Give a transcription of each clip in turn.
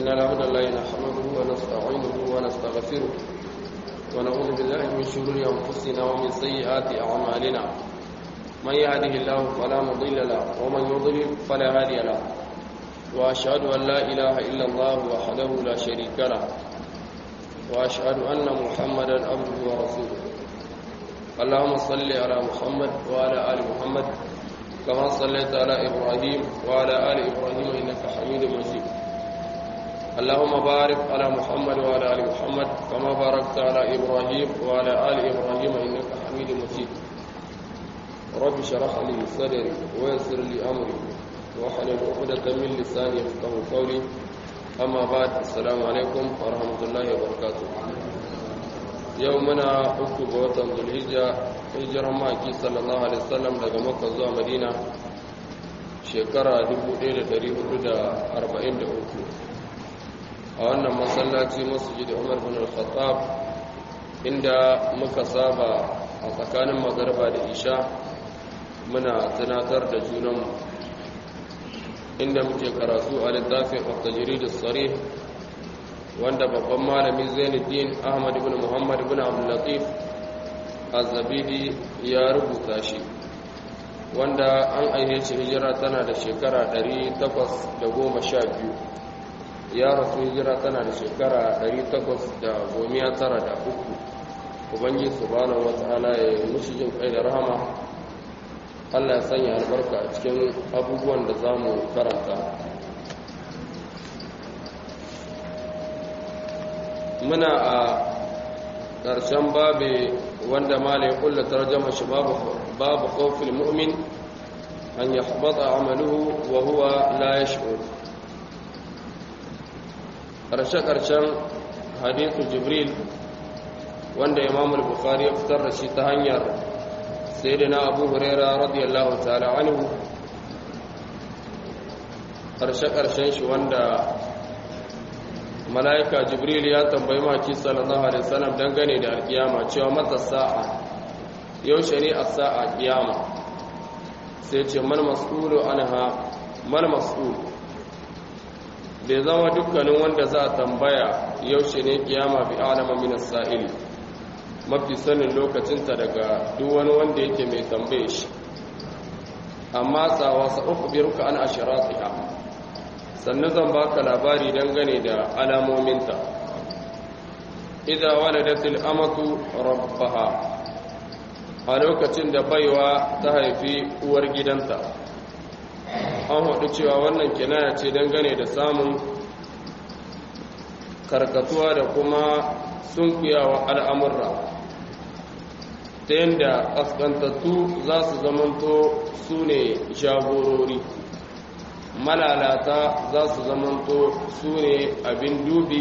إن الحمد لله نحمده ونستعينه ونستغفره ونعوذ بالله من شرور أنفسنا ومن سيئات أعمالنا من يهده الله فلا مضل له ومن يضلل فلا هادي له وأشهد أن لا إله إلا الله وحده لا شريك له وأشهد أن محمدا عبده ورسوله اللهم صل على محمد وعلى آل محمد كما صليت على إبراهيم وعلى آل إبراهيم إنك حميد مجيد اللهم بارك على محمد وعلى آل محمد كما باركت على إبراهيم وعلى آل إبراهيم إنك حميد مجيد رب اشرح لي صدري ويسر لي أمري واحلل عقدة من لساني يفقهوا قولي أما بعد السلام عليكم ورحمة الله وبركاته يومنا أكتب وطن ذو الهجة hijiran maki sallallahu alaihi wasallam daga makka zuwa madina shekara 1443 a wannan masallaci masjid umar bin al-khattab inda muka saba a tsakanin magarba da isha muna tunatar da junanmu inda muke karatu a littafin at-tajrid as-sarih wanda babban malami Zainuddin Ahmad ibn Muhammad ibn Abdul Latif azabidi ya rubuta shi wanda an aihe shi hijira tana da shekara 812 ya rasu hijira tana da shekara 893 ubangi subhanahu wata'ala ya yi mushi jin kai da rahama Allah ya sanya albarka a cikin abubuwan da za mu karanta muna a ƙarshen babe wanda malai kulla tarjama shi babu khawfil mu'min an yahbata amaluhu wa huwa la yash'ur karshe karshen hadithu jibril wanda imam al-bukhari ya fitar da shi ta hanyar sayyidina abu huraira radiyallahu ta'ala anhu karshe karshen shi wanda mala'ika jibril ya tambayi maki sallallahu alaihi wasallam dangane da alkiyama cewa mata sa'a yau shari'a sa'a kiyama sai ce mal mas'ulu anha mal mas'ul bai zama dukkanin wanda za a tambaya yaushe ne kiyama bi alama min as-sa'ili mafi sanin lokacinta daga duk wani wanda yake mai tambaye shi amma tsawa sa ukhbiruka an asharatiha sannan zan baka labari dangane da alamominta idan waladatul amatu rabbaha a lokacin da baiwa ta haifi uwar gidanta an haɗu cewa wannan kinaya ce dangane da samun karkatuwa da kuma sunkuyawa al'amurra ta yadda ƙasƙantattu za su zamanto su ne jagorori malalata za su zamanto su ne abin dubi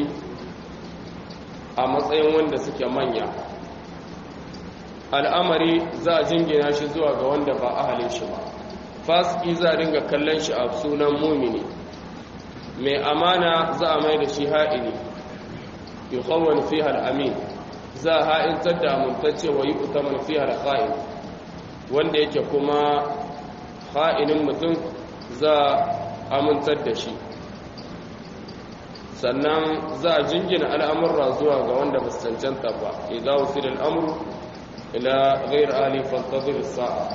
a matsayin wanda suke manya al'amari za a jingina shi zuwa ga wanda ba ahalin shi ba fasiki za a dinga kallon shi a sunan mumini mai amana za a mai da shi ha'ini yi kawon fi amin za a ha'intar da amintacce wa yi utaman fi hal'a'in wanda yake kuma ha'inin mutum za amintar da shi sannan za a jingina al'amurra zuwa ga wanda ba su cancanta ba idan wasu da al'amuru ila gair ali fantazir sa'a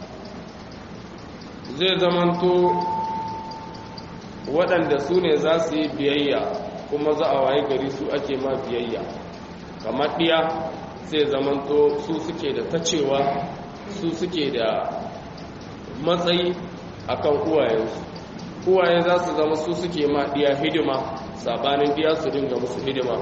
zai zamanto waɗanda su ne za su yi biyayya kuma za a waye gari su ake ma biyayya kamar ɗiya zai zamanto su suke da tacewa su suke da matsayi akan uwayensu uwaye za su zama su suke ma ɗiya hidima sabanin ɗiya su dinga musu hidima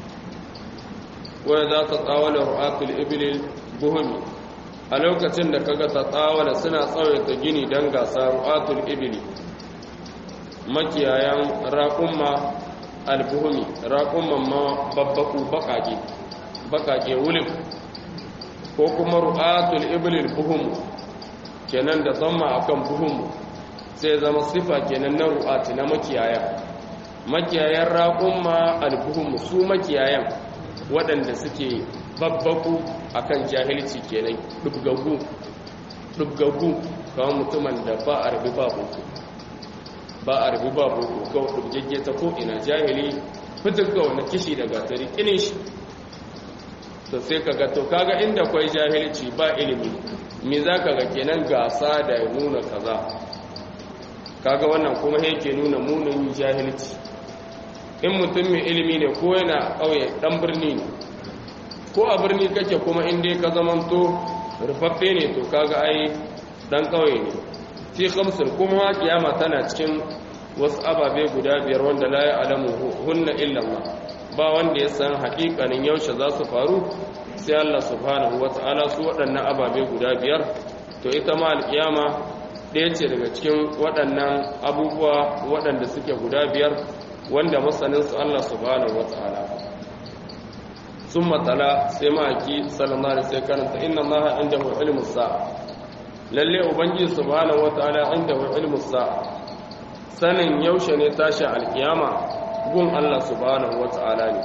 waya za ta tsawala ru'atul ibilil buhumi a lokacin da kaga ta tsawala suna tsawaita gini don gasa ru'atul ibili makiyayan raƙumma albuhumi raƙumman ma babbaku baƙaƙe baƙaƙe wulif ko kuma ru'atul ibilil buhumu kenan da zama akan buhumu sai zama sifa kenan na ru'ati na makiyaya makiyayan raƙumma albuhum su makiyayan waɗanda suke babbaku akan jahilci kenan dubgagu dubgagu kawai mutumin da ba a rabi ba hutu ba a rubu ba boko kawai ɗubgegge ta ko ina jahili fitin kawai na kishi da gatari ƙinin shi to sai ka to kaga inda kwai jahilci ba ilimi me za ka ga kenan gasa da nuna kaza kaga wannan kuma yake nuna munin jahilci in mutum mai ilimi ne ko yana ƙauye ɗan birni ne ko a birni kake kuma inda ka zamanto rufaffe ne to kaga ai ɗan ƙauye ne fi kamsin kuma kiyama tana cikin wasu ababe guda biyar wanda la ya alamu hunna illallah ba wanda ya san haƙiƙanin yaushe za su faru sai Allah subhanahu wata'ala su waɗannan ababe guda biyar to ita ma alkiyama ɗaya ce daga cikin waɗannan abubuwa waɗanda suke guda biyar wanda masaninsu Allah subhanahu wa ta'ala sun matsala sai ma'aiki sallallahu alaihi sai karanta inna Allah inda hu ilmu sa'a lalle ubangiji subhanahu wa ta'ala inda hu ilmu sa'a sanin yaushe ne tashi alkiyama gun Allah subhanahu wa ta'ala ne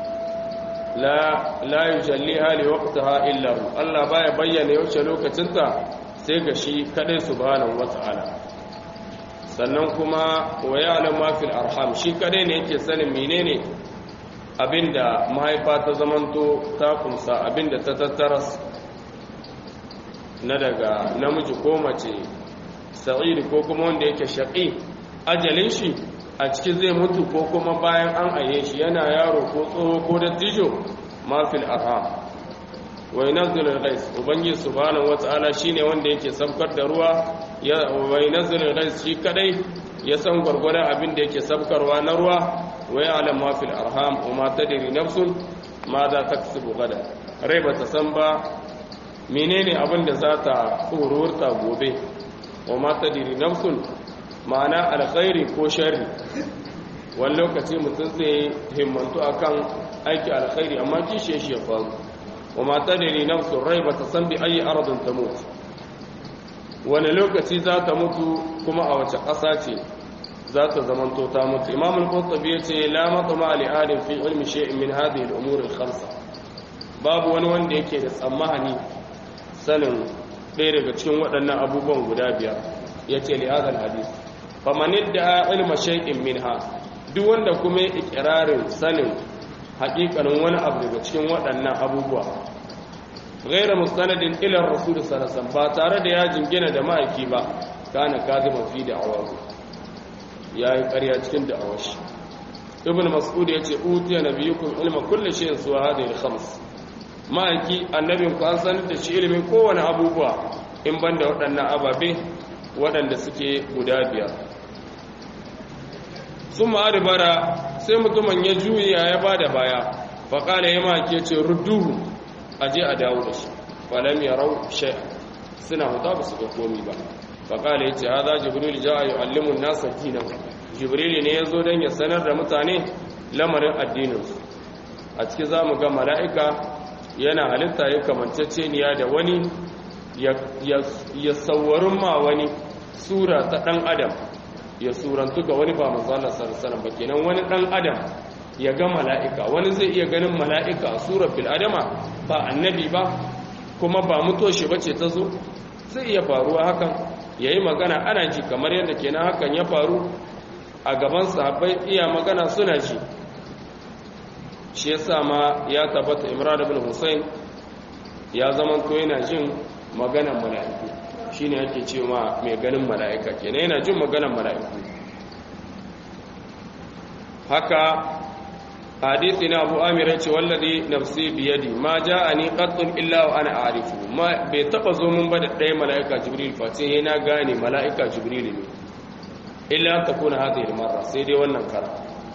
la la yujalliha li waqtiha illa hu Allah baya bayyana yaushe lokacinta sai ga shi kadai subhanahu wa ta'ala sannan kuma wa ya'lam ma fil arham shi kadai ne yake sanin menene abinda mahaifa ta zamanto ta kumsa abinda ta tattaras na daga namiji ko mace sa'id ko kuma wanda yake shaqi ajalin shi a cikin zai mutu ko kuma bayan an aye shi yana yaro ko tsoho ko dattijo ma fil arham wa yunzilu al-ghais ubangiji subhanahu wata'ala shine wanda yake sabkar da ruwa ya wa yunzilu al-ghais shi kadai ya san gurgurdan abin da yake sabkarwa na ruwa wa ya'lam ma fil arham wa ma tadri nafsun ma za taksubu gada rai ba ta san ba menene abin da za ta tsururta gobe wa ma tadri nafsun ma'ana alkhairi ko sharri wani lokaci mutum zai himmantu akan aiki alkhairi amma kishe shi ya faru وما تدري نفس rai bata san bi ayi ardin tamut wani lokaci za ta mutu kuma a wace ƙasa ce za ta zamanto ta mutu imam al-qurtubi yace la matma li adam fi ilmi shay'in min hadhihi al-umur al-khamsa babu wani wanda yake da tsammani sanin ɗaya daga cikin waɗannan abubuwan guda biyar yace li hadha al-hadith faman idda ilma shay'in minha duk wanda kuma ya ikirarin sanin haƙiƙanin wani abu daga cikin waɗannan abubuwa gaira mustanadin ilar rasul sallallahu ba tare da ya jingina da ma'aiki ba kana kadima fi da awazu yayi ƙarya cikin da awashi ibn mas'ud yace utiya nabiyukum ilma kulli shay'in suwa hadhihi al-khams ma'aiki annabin ku an sanar da shi ilimin kowane abubuwa in banda waɗannan ababe waɗanda suke guda biyar sun ma'adubara sai mutumin ya juya ya ba da baya faƙala ya maki ce rudduhu a je a dawo da shi falam ya rau shai suna huta ba su ga komi ba faƙala ya ce ha za jibril ja a yi allimun nasa dinan jibril ne ya zo don ya sanar da mutane lamarin addininsu a ciki za mu ga mala'ika yana halitta ya kamanceceniya da wani ya sauwarin ma wani sura ta ɗan adam ya surantu ga wani ba manzala sarsaran ba kenan wani dan adam ya ga mala'ika wani zai iya ganin mala'ika a surar bil'adama ba annabi ba kuma ba mutoshi bace ta zo zai iya faruwa hakan ya yi magana ana ji kamar yadda kenan hakan ya faru a gaban sahabbai iya magana suna ji shi ya ma ya tabbata imran ibn hussein ya zama to yana jin maganan mala'iku shi ne ake ce ma mai ganin mala'ika kenan yana jin maganan mala'iku haka hadisi na abu amirai ce wallazi nafsi biyadi ma ja a ni ƙattun illa wa ana arifu ma bai taɓa zo mun ba da ɗaya mala'ika jibril face yana gane mala'ika jibril ne illa ta kuna hata yi mara sai dai wannan kara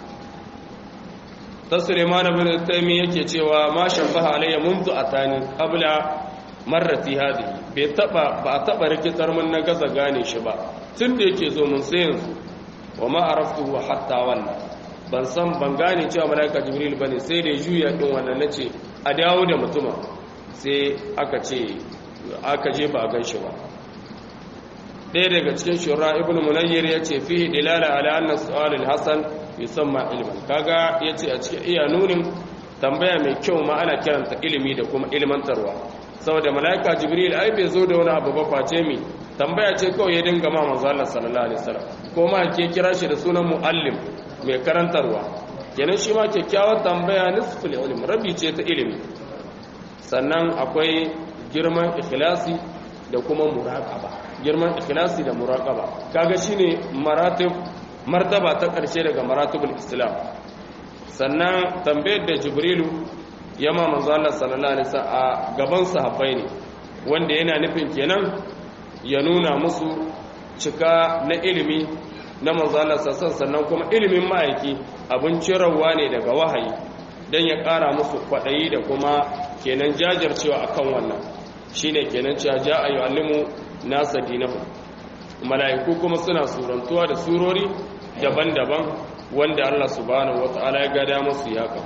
ta suleiman abin taimi yake cewa ma shabbaha alayya muntu atani qabla marrati hadhihi bai taba ba taba rikitar mun na gaza gane shi ba tun da yake zo mun sai yanzu wa ma araftuhu hatta wannan ban san ban gane cewa malaika jibril bane sai da juya din wannan nace a dawo da mutuma sai aka ce aka je ba gan shi ba ɗaya daga cikin shura ibn munayyir ya ce fihi dilala ala anna su'al al-hasan yusamma ilman kaga yace a cikin iya nunin tambaya mai kyau ma ana kiranta ilimi da kuma ilmantarwa saboda malaika jibril ai bai zo da wani abu ba face mi tambaya ce kawai ya dinga ma manzo Allah sallallahu alaihi wasallam ko ma ke kira shi da sunan muallim mai karantarwa kenan shi ma kyakkyawar tambaya nisful ilmi rabi ce ta ilimi sannan akwai girman ikhlasi da kuma muraqaba girman ikhlasi da muraqaba kaga shine maratib martaba ta karshe daga maratibul islam sannan tambayar da jibrilu ya ma manzo Allah sallallahu alaihi wasallam a gaban sahabbai ne wanda yana nufin kenan ya nuna musu cika na ilimi na manzo Allah sallallahu sannan kuma ilimin ma'aiki abin cirarwa ne daga wahayi dan ya ƙara musu kwaɗayi da kuma kenan jajircewa akan wannan shine kenan cewa ja'a yu'allimu nasa dinahu mala'iku kuma suna surantuwa da surori daban-daban wanda Allah subhanahu wata'ala ya gada musu yaka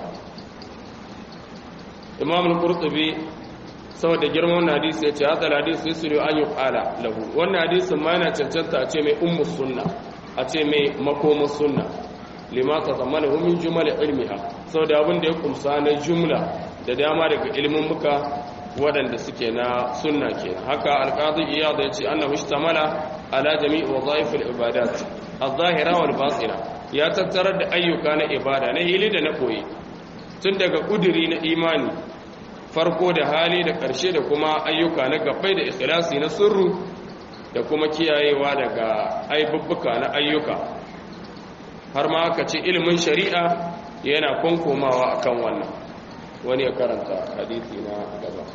Imam al-Qurtubi saboda girman wannan hadisi yace hadal hadisi yusulu an yuqala lahu wannan hadisin ma yana cancanta a ce mai ummu sunna a ce mai makomu sunna lima tazammalahu min jumal ilmiha saboda abin da ya kumsa na jumla da dama daga ilimin muka waɗanda suke na sunna ke haka alƙadi iyad ya ce annahu ishtamala ala jami'i wadhaif al-ibadat az-zahira wal batina ya tattarar da ayyuka na ibada na hili da na koyi tun daga kuduri na imani farko da hali da ƙarshe da kuma ayyuka na gabbai da ikhlasi na sirru da kuma kiyayewa daga aibubbuka na ayyuka har ma aka ce ilimin shari'a yana kunkumawa akan wannan wani ya karanta hadisi na gaba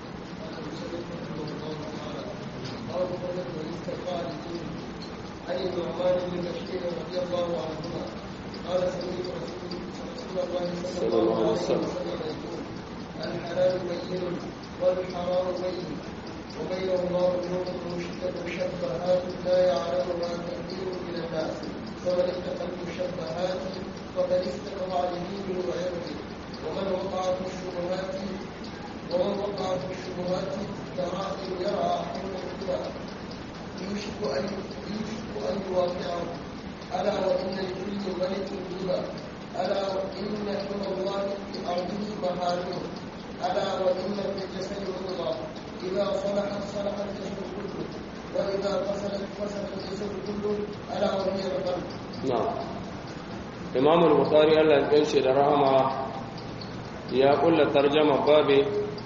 عن النعمان بن بشير رضي الله عنهما قال سمعت رسول الله صلى الله عليه وسلم يقول الحلال بين والحرام بين وبينهما امور مشبهات لا يعلمها كثير من الناس فمن اتقى المشبهات فقد استقى لدينه وعرضه ومن وقع في الشبهات ومن وقع في الشبهات كراء يرى حول الكلى يوشك ان يوشك ان يواقعه الا وان لكل ملك ربا الا وان حمى الله في ارضه محارمه الا وان في الجسد مضغه اذا صلحت صلح الجسد كله واذا فسدت فسد الجسد كله الا وهي القلب na'am imam al-bukhari Allah ya kace da rahama ya kulla tarjama babe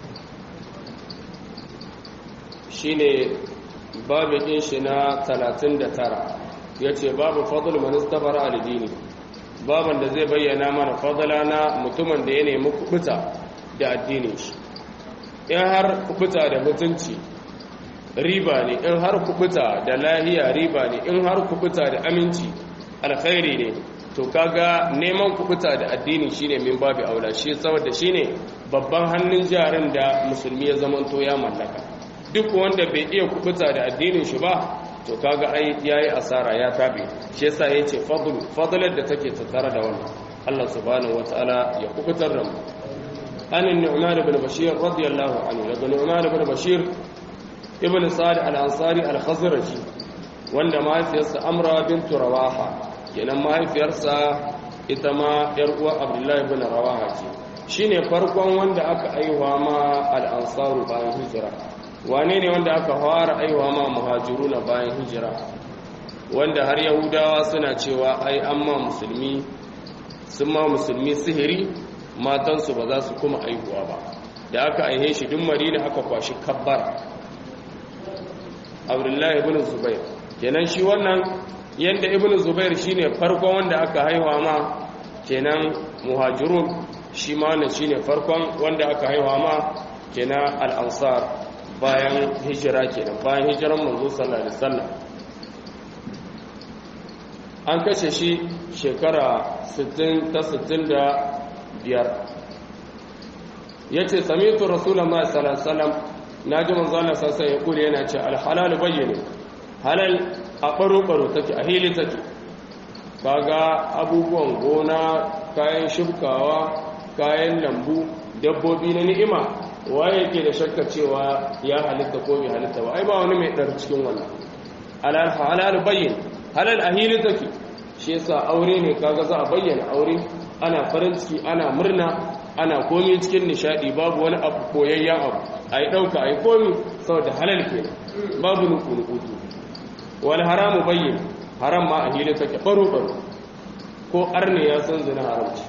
shine babe din shi na 39 yace babu fadl man istabara al-dini baban da zai bayyana mana fadala na mutumin da ya nemi kubuta da addinin shi in har kubuta da mutunci riba ne in har kubuta da lahiya riba ne in har kubuta da aminci alkhairi ne to kaga neman kubuta da addini shine min babu aula shi saboda shine babban hannun jarin da musulmi ya zamanto ya mallaka duk wanda bai iya kubuta da addinin shi ba to kaga ai yayi asara ya tabe shi yasa yace fadlu fadlar da take tattare da wannan Allah subhanahu wataala ya kubutar da mu an nu'man ibn bashir radiyallahu anhu daga nu'man ibn bashir ibn sa'd al-ansari al-khazraji wanda mahaifiyarsa amra bintu rawaha kenan mahaifiyarsa ita ma yar uwa abdullahi bin rawaha ce shine farkon wanda aka aiwa ma al-ansaru bayan hijira wane ne wanda aka fara aiwa ma muhajiruna bayan hijira wanda har yahudawa suna cewa ai amma musulmi sun ma musulmi sihiri matansu ba za su kuma aihuwa ba da aka aihe shi duk madina aka kwashi kabbar abdullahi ibn zubair kenan shi wannan yanda ibn zubair shine farkon wanda aka haihuwa ma kenan muhajirun shi ma wannan shine farkon wanda aka haihuwa ma kenan al-ansar bayan hijira kenan bayan hijiran manzo sallallahu alaihi wasallam an kashe shi shekara 60 ta 65 yace sami'tu rasulullahi sallallahu alaihi wasallam naji manzo Allah sallallahu alaihi wasallam yana ce al-halal bayyana halal a baro-baro take a hili take kaga abubuwan gona kayan shibkawa kayan lambu dabbobi na ni'ima waye yake da shakka cewa ya halitta ko bai halitta ba ai ba wani mai dar cikin wannan halal halal bayyin halal a hili take shi yasa aure ne kaga za a bayyana aure ana farin ciki ana murna ana komi cikin nishadi babu wani abu koyayyen abu ai dauka ai komi saboda halal kenan babu nuku nuku wal haramu bayyin haram ma a hili take baro baro ko arne ya san zina haramci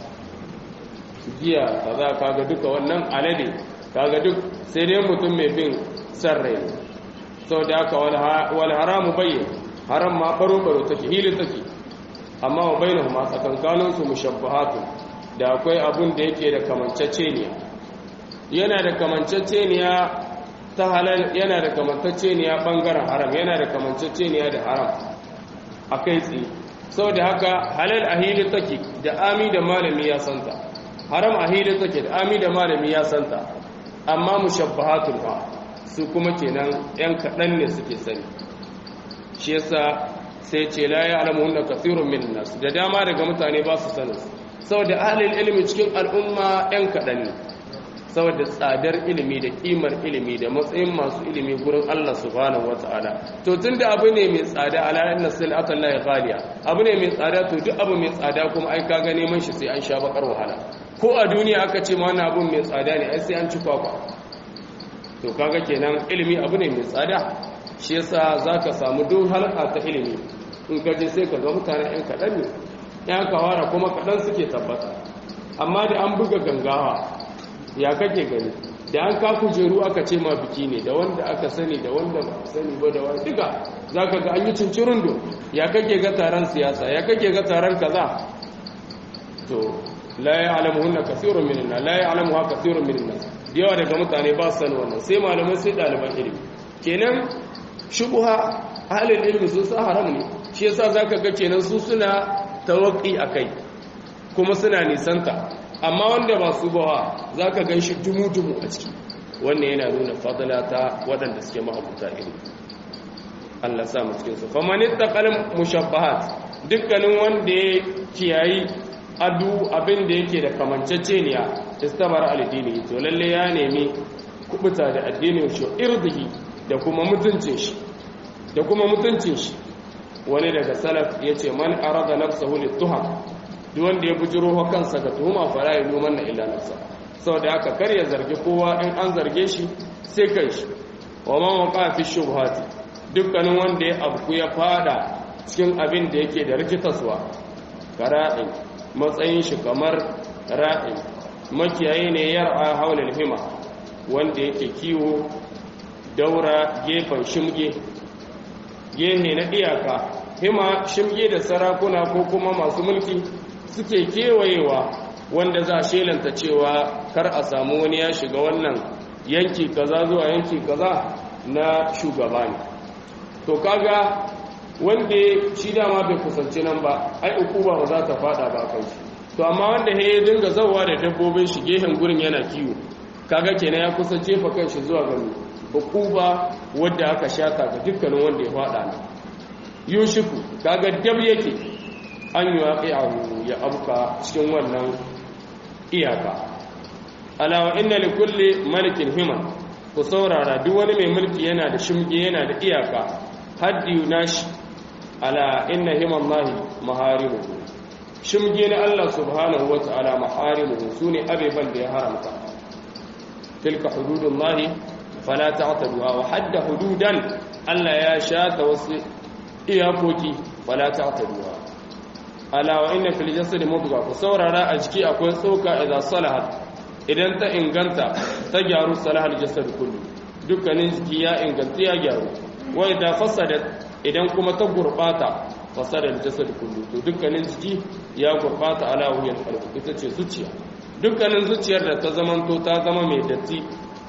giya kaza kaga duka wannan alade kaga duk sai dai mutum mai bin san rai sau da aka wal haramu bayyin haram ma baro baro take hili take amma wa bainahu ma tsakankanin su mushabbahatu da akwai abun da yake da kamanceceniya yana da kamanceceniya ta halal yana da kamanceceniya bangaren haram yana da kamanceceniya da haram akai tsaye saboda haka halal a hili take da ami da malami ya santa haram a hili take da ami da malami ya santa amma mushabbahatul fa su kuma kenan yan kaɗan ne suke sani shi yasa sai ce la ya alamu hunna kathirun min nas da dama daga mutane ba su sanin saboda ahlul ilmi cikin al'umma yan kaɗan ne saboda tsadar ilimi da kimar ilimi da matsayin masu ilimi gurin Allah subhanahu wataala to tunda abu ne mai tsada ala inna silata Allah ghaliya abu ne mai tsada to duk abu mai tsada kuma ai kaga neman shi sai an sha bakar wahala ko a duniya aka ce ma wannan abun mai tsada ne ai sai an ci kwakwa to kaga kenan ilimi abu ne mai tsada shi yasa zaka samu duk halka ta ilimi in ka je sai ka ga mutane ɗan kaɗan ne ɗan kawara kuma kaɗan suke tabbata amma da an buga gangawa ya kake gani da an ka kujeru aka ce ma biki ne da wanda aka sani da wanda ba sani ba da wani duka za ka ga an yi cincirin do ya kake ga taron siyasa ya kake ga taron kaza to la ya alamu hunna kasirun min nas la ya alamu ha kasirun min nas da yawa daga mutane ba su sani wannan sai malamai sai ɗaliban ilimi kenan shubuha ahalin ilimi sun sa haram ne shi yasa zaka ga kenan su suna tawaqi akai kuma suna nisanta amma wanda ba su bawa za ka gan shi dumu-dumu a ciki wannan yana nuna fadala ta waɗanda suke mahabuta iri Allah sa mu cikinsu famanin takalin mushabbahat dukkanin wanda ya kiyayi adu abin da yake da kamanceceniya istabar alidini to lalle ya nemi kubuta da addinin shi irdihi da kuma mutuncin shi da kuma mutuncin shi wani daga salaf yace man arada nafsahu lituham duk wanda ya bujiro wa kansa ga tuhuma fara ya luman na illa nafsa saboda haka kar ya zargi kowa in an zarge shi sai kai shi wa man waqa fi shubhati dukkanin wanda ya abku ya fada cikin abin da yake da rikitaswa kara'in matsayin shi kamar ra'in makiyayi ne yar'a haulal hima wanda yake kiwo daura gefen shimge gehe na iyaka hima shimge da sarakuna ko kuma masu mulki suke kewayewa wanda za a shelanta cewa kar a samu wani ya shiga wannan yanki kaza zuwa yanki kaza na shugaba ne to kaga wanda shi dama bai kusanci nan ba ai ukuba ba za ta fada ba kai to amma wanda ya dinga zawa da dabbobin shi gehen gurin yana kiwo kaga kenan ya kusa jefa kanshi zuwa ga ukuba wadda aka shata ga dukkanin wanda ya fada ne yushiku kaga dab yake an yi waƙi ya abuka cikin wannan iyaka alawa inna li kulli malikin himan ku saurara duk wani mai mulki yana da shimge yana da iyaka haddi nashi ala inna himan lahi maharimuhu shimge na Allah subhanahu wa ta'ala maharimuhu sune abeban da ya haramta tilka hududullahi fala ta'taduha wa hadda hududan Allah ya shata wasu iyakoki fala ta'taduha ala wa inna fil jasadi mudghah ku saurara a jiki akwai tsoka idan salahat idan ta inganta ta gyaru salahal jasad kullu dukkanin jiki ya inganta ya gyaru wa idan fasadat idan kuma ta gurbata fasadal jasad kullu to dukkanin jiki ya gurbata ala wuyal qalb ita ce zuciya dukkanin zuciyar da ta zamanto ta zama mai datti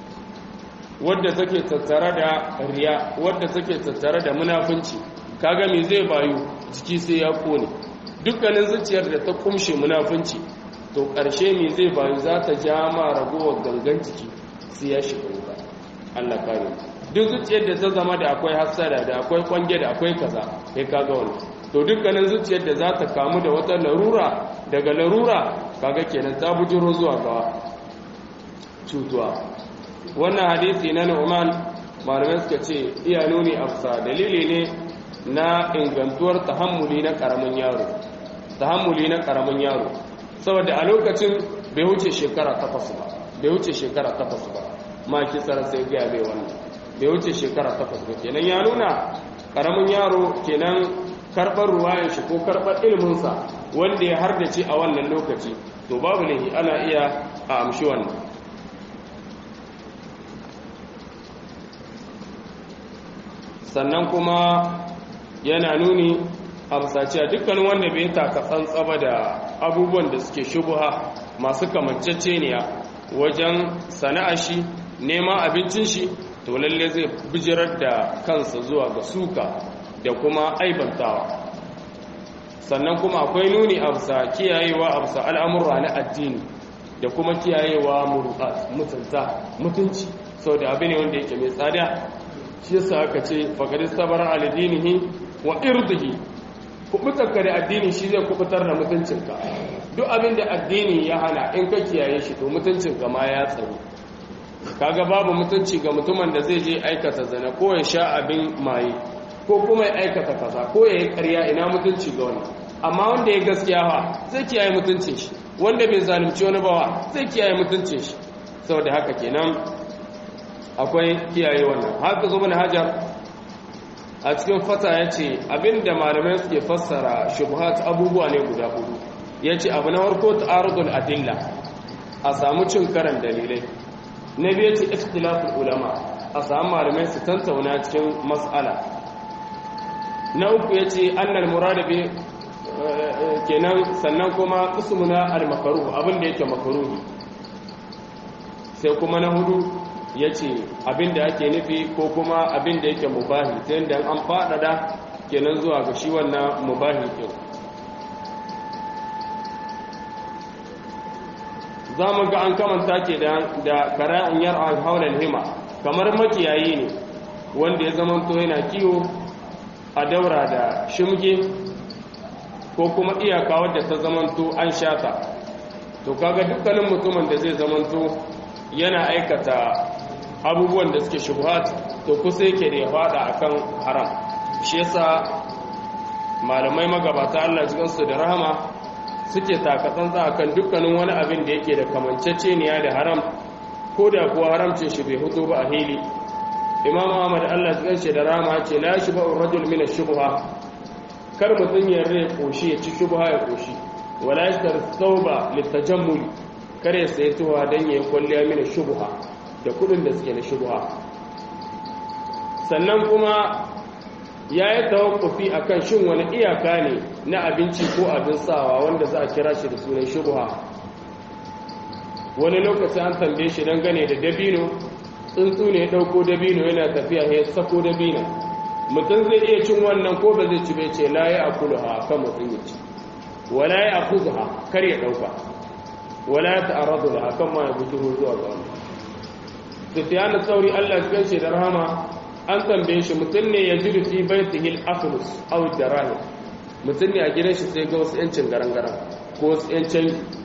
wadda take tattare da riya wadda take tattare da munafunci kaga me zai bayu jiki sai ya kone dukkanin zuciyar da ta kumshe munafunci to ƙarshe me zai bayu za ta ja ma ragowar gangan jiki sai ya shiga wuta Allah kare duk zuciyar da ta zama da akwai hassada da akwai kwange da akwai kaza kai kaga wannan to dukkanin zuciyar da za ta kamu da wata larura daga larura kaga kenan ta bujiro zuwa ga cutuwa wannan hadisi na Nu'man malamai suka ce iya nuni afsa dalili ne na ingantuwar tahammuli na karamin yaro tahammuli na karamin yaro saboda a lokacin bai wuce shekara takwas ba bai wuce shekara takwas ba ma kisar sai gaya bai wannan bai wuce shekara takwas ba kenan ya nuna karamin yaro kenan karɓar ruwayan shi ko karɓar ilminsa wanda ya hardace a wannan lokaci to babu lahi ana iya a amshi wannan sannan kuma yana nuni a musaciya dukkanin wanda bai taka tsantsaba da abubuwan da suke shubuha masu kamanceceniya wajen sana'a shi neman abincin shi to lalle zai bijirar da kansa zuwa ga suka da kuma aibantawa sannan kuma akwai nuni a bisa kiyayewa a bisa al'amurra na addini da kuma kiyayewa mutunta mutunci sau da abu ne wanda yake mai tsada shi yasa aka ce faƙari sabar alidinihi wa irdihi kubutarka da addini shi zai kubutar da mutuncinka duk abin da addini ya hana in ka kiyaye shi to mutuncinka ma ya tsaro kaga babu mutunci ga mutumin da zai je aikata zana ko ya sha abin maye ko kuma ya aikata kaza ko ya yi ƙarya ina mutunci ga wani amma wanda ya gaskiya ba zai kiyaye mutuncin shi wanda bai zalunci wani bawa zai kiyaye mutuncin shi saboda haka kenan akwai kiyaye wannan haka zo mana hajar a cikin fata ya ce abinda malamai suke fassara shubhat abubuwa ne guda hudu ya ce abu na farko ta'arudul adilla a samu cin karan dalilai na biyu ce ikhtilaful ulama a samu malamai su tantauna cikin mas'ala na uku ya ce annal murada bi kenan sannan kuma qismuna al makruh abinda yake makruhi sai kuma na hudu ya ce abinda ake nufi ko kuma abinda yake mubahi ta yadda an faɗaɗa kenan zuwa ga shi wannan mubahi ɗin za mu ga an kamanta ke da kara'in yar a haular hima kamar makiyayi ne wanda ya zamanto yana kiwo a daura da shimge ko kuma iyaka wadda ta zamanto an shata to kaga dukkanin mutumin da zai zamanto yana aikata abubuwan da suke shubuhat to kusa yake da ya fada akan haram shi yasa malamai magabata Allah jikansu da rahama suke takatsantsa akan dukkanin wani abin da yake da kamanceceniya da haram ko da kuwa haramcin shi bai hutu ba a hili imam ahmad Allah jikansu da rahama ce la shi ba'ur rajul min ash-shubha kar mutun ya rai koshi ya ci shubha ya koshi wala yashtar thawba litajammul kare sai tuwa dan yayi kwalliya min shubha da kudin da suke na shubha sannan kuma ya yi tawakkufi a kan shin wani iyaka ne na abinci ko abin sawa wanda za a kira shi da sunan shubha wani lokaci an tambaye shi don gane da dabino tsuntsu ne ya ɗauko dabino yana tafiya ya sako dabino mutum zai iya cin wannan ko ba zai ci bai ce la ya akulu ha kan mutum ya ci wala ya akuzu ha kar ya ɗauka wala ya ta'arradu da hakan ma ya bujuro zuwa ga wannan sufyan sauri Allah ya ce da rahama an tambaye shi mutum ne ya jiru fi baitihi al-aflus aw darahim mutum ne a gidan shi sai ga wasu yancin garangaran ko wasu yancin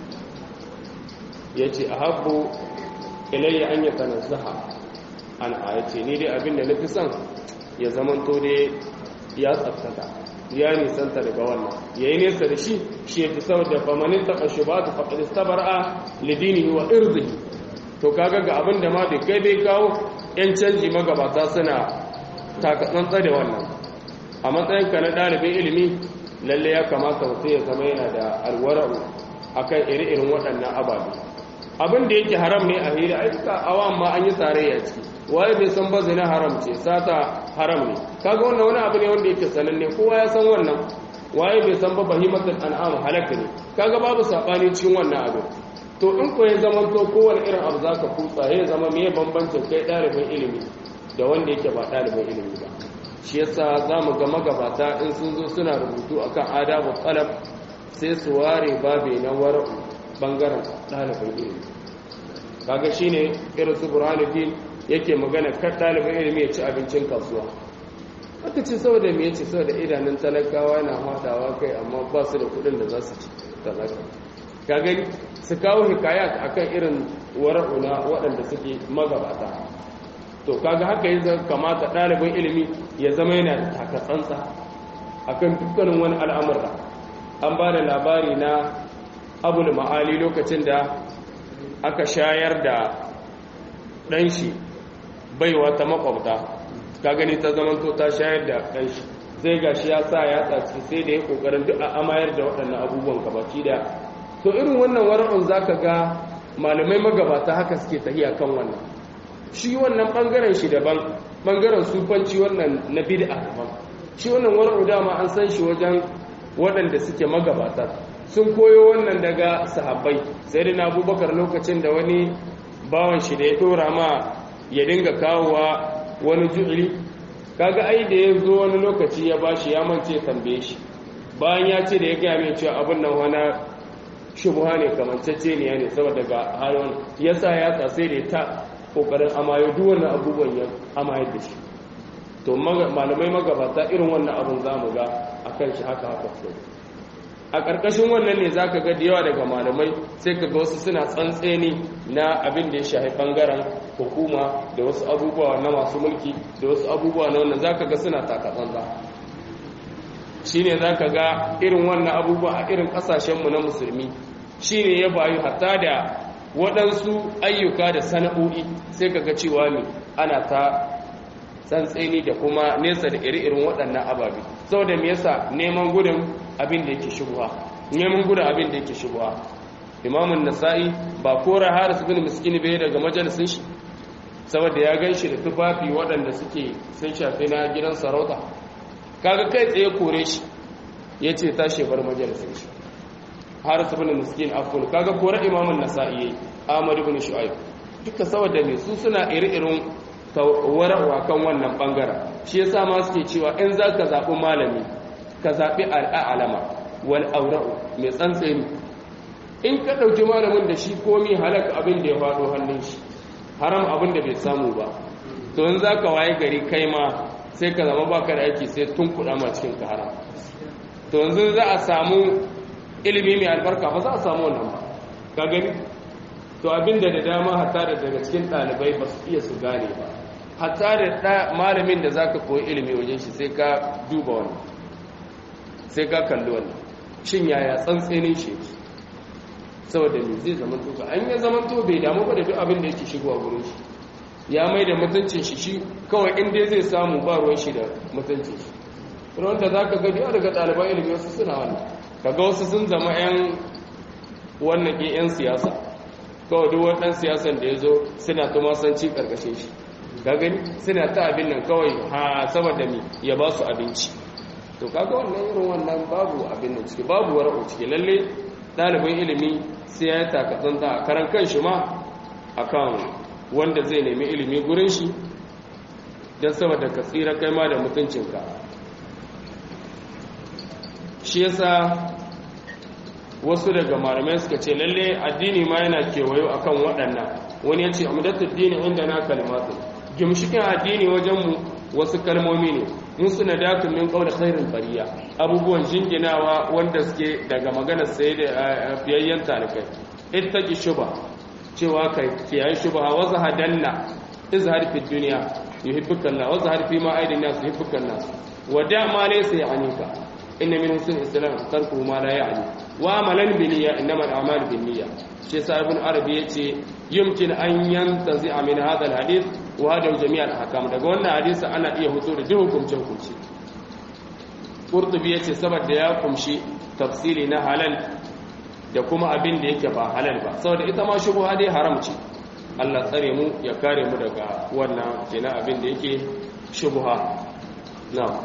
yace ahabbu ilayya an yatanazzaha an ayace ni dai abin da nafi son ya zamanto dai ya tsaftata ya nisanta daga wannan yayi nesa da shi shi yafi saboda famanin taqa shubatu faqad istabara lidinihi wa irdihi to kaga ga abin da ma bai kai bai kawo yan canji magabata suna takatsantsa da wannan a matsayinka na ɗalibin ilimi lalle ya kamata mutum ya zama yana da alwara'u akan iri-irin waɗannan ababe abin da yake haram ne a hira ai duka awan ma an yi tarayya ciki waye bai san ba zina haram ce sata haram ne kaga wannan wani abu ne wanda yake sananne kowa ya san wannan waye bai san ba bahimatul an'am halaka ne kaga babu sabani cikin wannan abu to in ko ya zama to kowane irin abu za ka kutsa ya zama me bambancin kai ɗalibin ilimi da wanda yake ba ɗalibin ilimi ba shi yasa za mu ga magabata in sun zo suna rubutu akan adabu talab sai su ware babe na wara'u bangaren ɗalibin ilimi kaga shine irin su burhanuddin yake magana kan ɗalibin ilimi ya ci abincin kasuwa aka ce saboda me yace saboda idanun talakawa yana hadawa kai amma ba su da kuɗin da za su ci talaka ka gani su kawo hikayat akan irin wara'una waɗanda suke magabata to kaga haka yi kamata ɗalibin ilimi ya zama yana da takatsantsa akan dukkanin wani al'amurra an ba da labari na abul ma'ali lokacin da aka shayar da ɗanshi baiwa ta makwabta ka gani ta zamanto ta shayar da ɗanshi sai gashi ya sa ya tsaci sai da ya kokarin duk a amayar da waɗannan abubuwan gabaci da to irin wannan wara'un zaka ga malamai magabata haka suke tahiya kan wannan shi wannan bangaren shi daban bangaren sufanci wannan na bid'a daban shi wannan wara'u dama an san shi wajen waɗanda suke magabata sun koyo wannan daga sahabbai sai da abubakar lokacin da wani bawan shi da ya dora ma ya dinga kawowa wani ju'ili kaga ai da ya zo wani lokaci ya bashi ya mance tambaye shi bayan ya ce da ya gaya mai cewa abin nan wani shubuha ne kamancece ne ne saboda ga halin ya sa ya tsase da ta kokarin amayo duk wannan abubuwan ya amayar da shi to malamai magabata irin wannan abun za mu ga a kan shi haka haka so a ƙarƙashin wannan ne za ka ga da yawa daga malamai sai ka ga wasu suna tsantseni na abin da ya shahi ɓangaren hukuma da wasu abubuwa na masu mulki da wasu abubuwa na wannan za ka ga suna takatsantsa shi ne za ka ga irin wannan abubuwa a irin ƙasashenmu na musulmi shi ne ya bayu hatta da waɗansu ayyuka da sana'o'i sai ka ga cewa ne ana ta tsantseni da kuma nesa da iri-irin waɗannan ababe saboda me yasa neman gudun abin da yake shubuha neman gudun abin da yake shubuha imamun nasa'i ba kora haris bin miskin bai daga majalisin shi saboda ya gan shi da tufafi waɗanda suke sun shafi na gidan sarauta kaga kai tsaye kore shi ya ce tashi bar majalisin shi haris bin miskin afkul kaga kora imamun nasa'i yayi ahmad bin shu'aib duka saboda me su suna iri-irin wararwa kan wannan bangaren shi yasa ma suke cewa in za ka zaɓi malami ka zaɓi al'alama wal aura'u mai tsantseni in ka ɗauki malamin da shi komi halaka abin da ya faɗo hannun shi haram abin da bai samu ba to in za ka waye gari kai ma sai ka zama baka da aiki sai tun kuɗa ma cikin ka haram to yanzu za a samu ilimi mai albarka ba za a samu wannan ba ka gani to abin da da dama hatta da daga cikin ɗalibai ba su iya su gane ba hatta da malamin da zaka koyi ilimi wajen shi sai ka duba wannan sai ka kalli wannan shin yaya tsantsenin shi saboda me zai zama to ka an ya zama to bai damu ba da duk abin da yake shigowa gurin shi ya mai da mutuncin shi shi kawai in dai zai samu ba ruwan shi da mutuncin shi wanda zaka ga yawa daga ɗaliban ilimi wasu suna wannan kaga wasu sun zama yan wannan ke yan siyasa kawai duk wani siyasan da ya zo suna tumasanci ƙarƙashin shi gani suna ta abin nan kawai ha saboda mi ya ba su abinci to kaga wannan irin wannan babu abin nan ciki babu wara'u ciki lalle ɗalibin ilimi sai ya yi takatsanta a karan kan shi ma akan wanda zai nemi ilimi gurin shi don saboda ka tsira kai ma da mutuncinka shi yasa wasu daga malamai suka ce lalle addini ma yana kewayo akan waɗannan wani ya ce amdatul dini inda na kalimatu gimshikin addini wajenmu wasu kalmomi ne mun suna dakun min qawli khairin bariya abubuwan jinginawa wanda suke daga maganar sai da fiyayyen talikai ittaqi shuba cewa kai kiyaye shubha wa zahadanna izhar fi dunya yuhibbuka Allah wa zahar fi ma aidin nas yuhibbuka nas wa da ma laysa ya'nika inna min husn islam tarku ma la ya'ni wa amalan bi niyya innamal a'malu bin niyya shi sa ibn arabi yace yumkin an yantazi min hadha alhadith wa hada jami' alahkam daga wannan hadisi ana iya hutu da duk hukuncin hukunci qurtubi yace saboda ya kumshi tafsiri na halal da kuma abin da yake ba halal ba saboda ita ma shubha dai haram ce Allah tsare mu ya kare mu daga wannan kenan abin da yake shubha na'am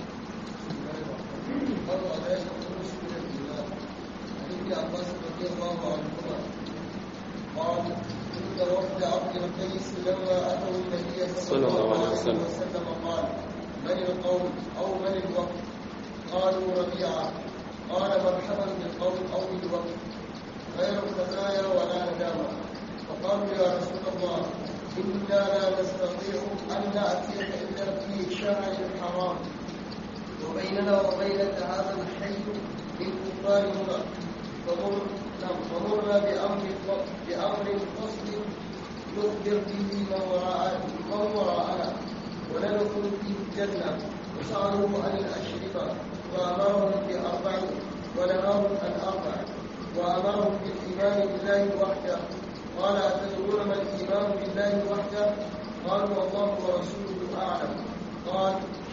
عباس رضي الله عنهما قال عند وفد عبد القيس لما اتوا النبي صلى الله عليه وسلم قال من القوم او من الوقت قالوا ربيعه قال مرحبا بالقوم او بالوقت غير خزايا ولا ندامه فقالوا يا رسول الله انا لا نستطيع ان ناتيك الا في شهر حرام وبيننا وبينك هذا الحي للكفار مضر فمر فمرنا بأمر بأمر فصل نخبر به من وراء من وراءنا وندخل فيه الجنة وسألوه عن الأشربة وأمرهم بأربع ونهاهم عن أربع وأمرهم بالإيمان بالله وحده قال أتدرون ما الإيمان بالله وحده قالوا الله ورسوله أعلم قال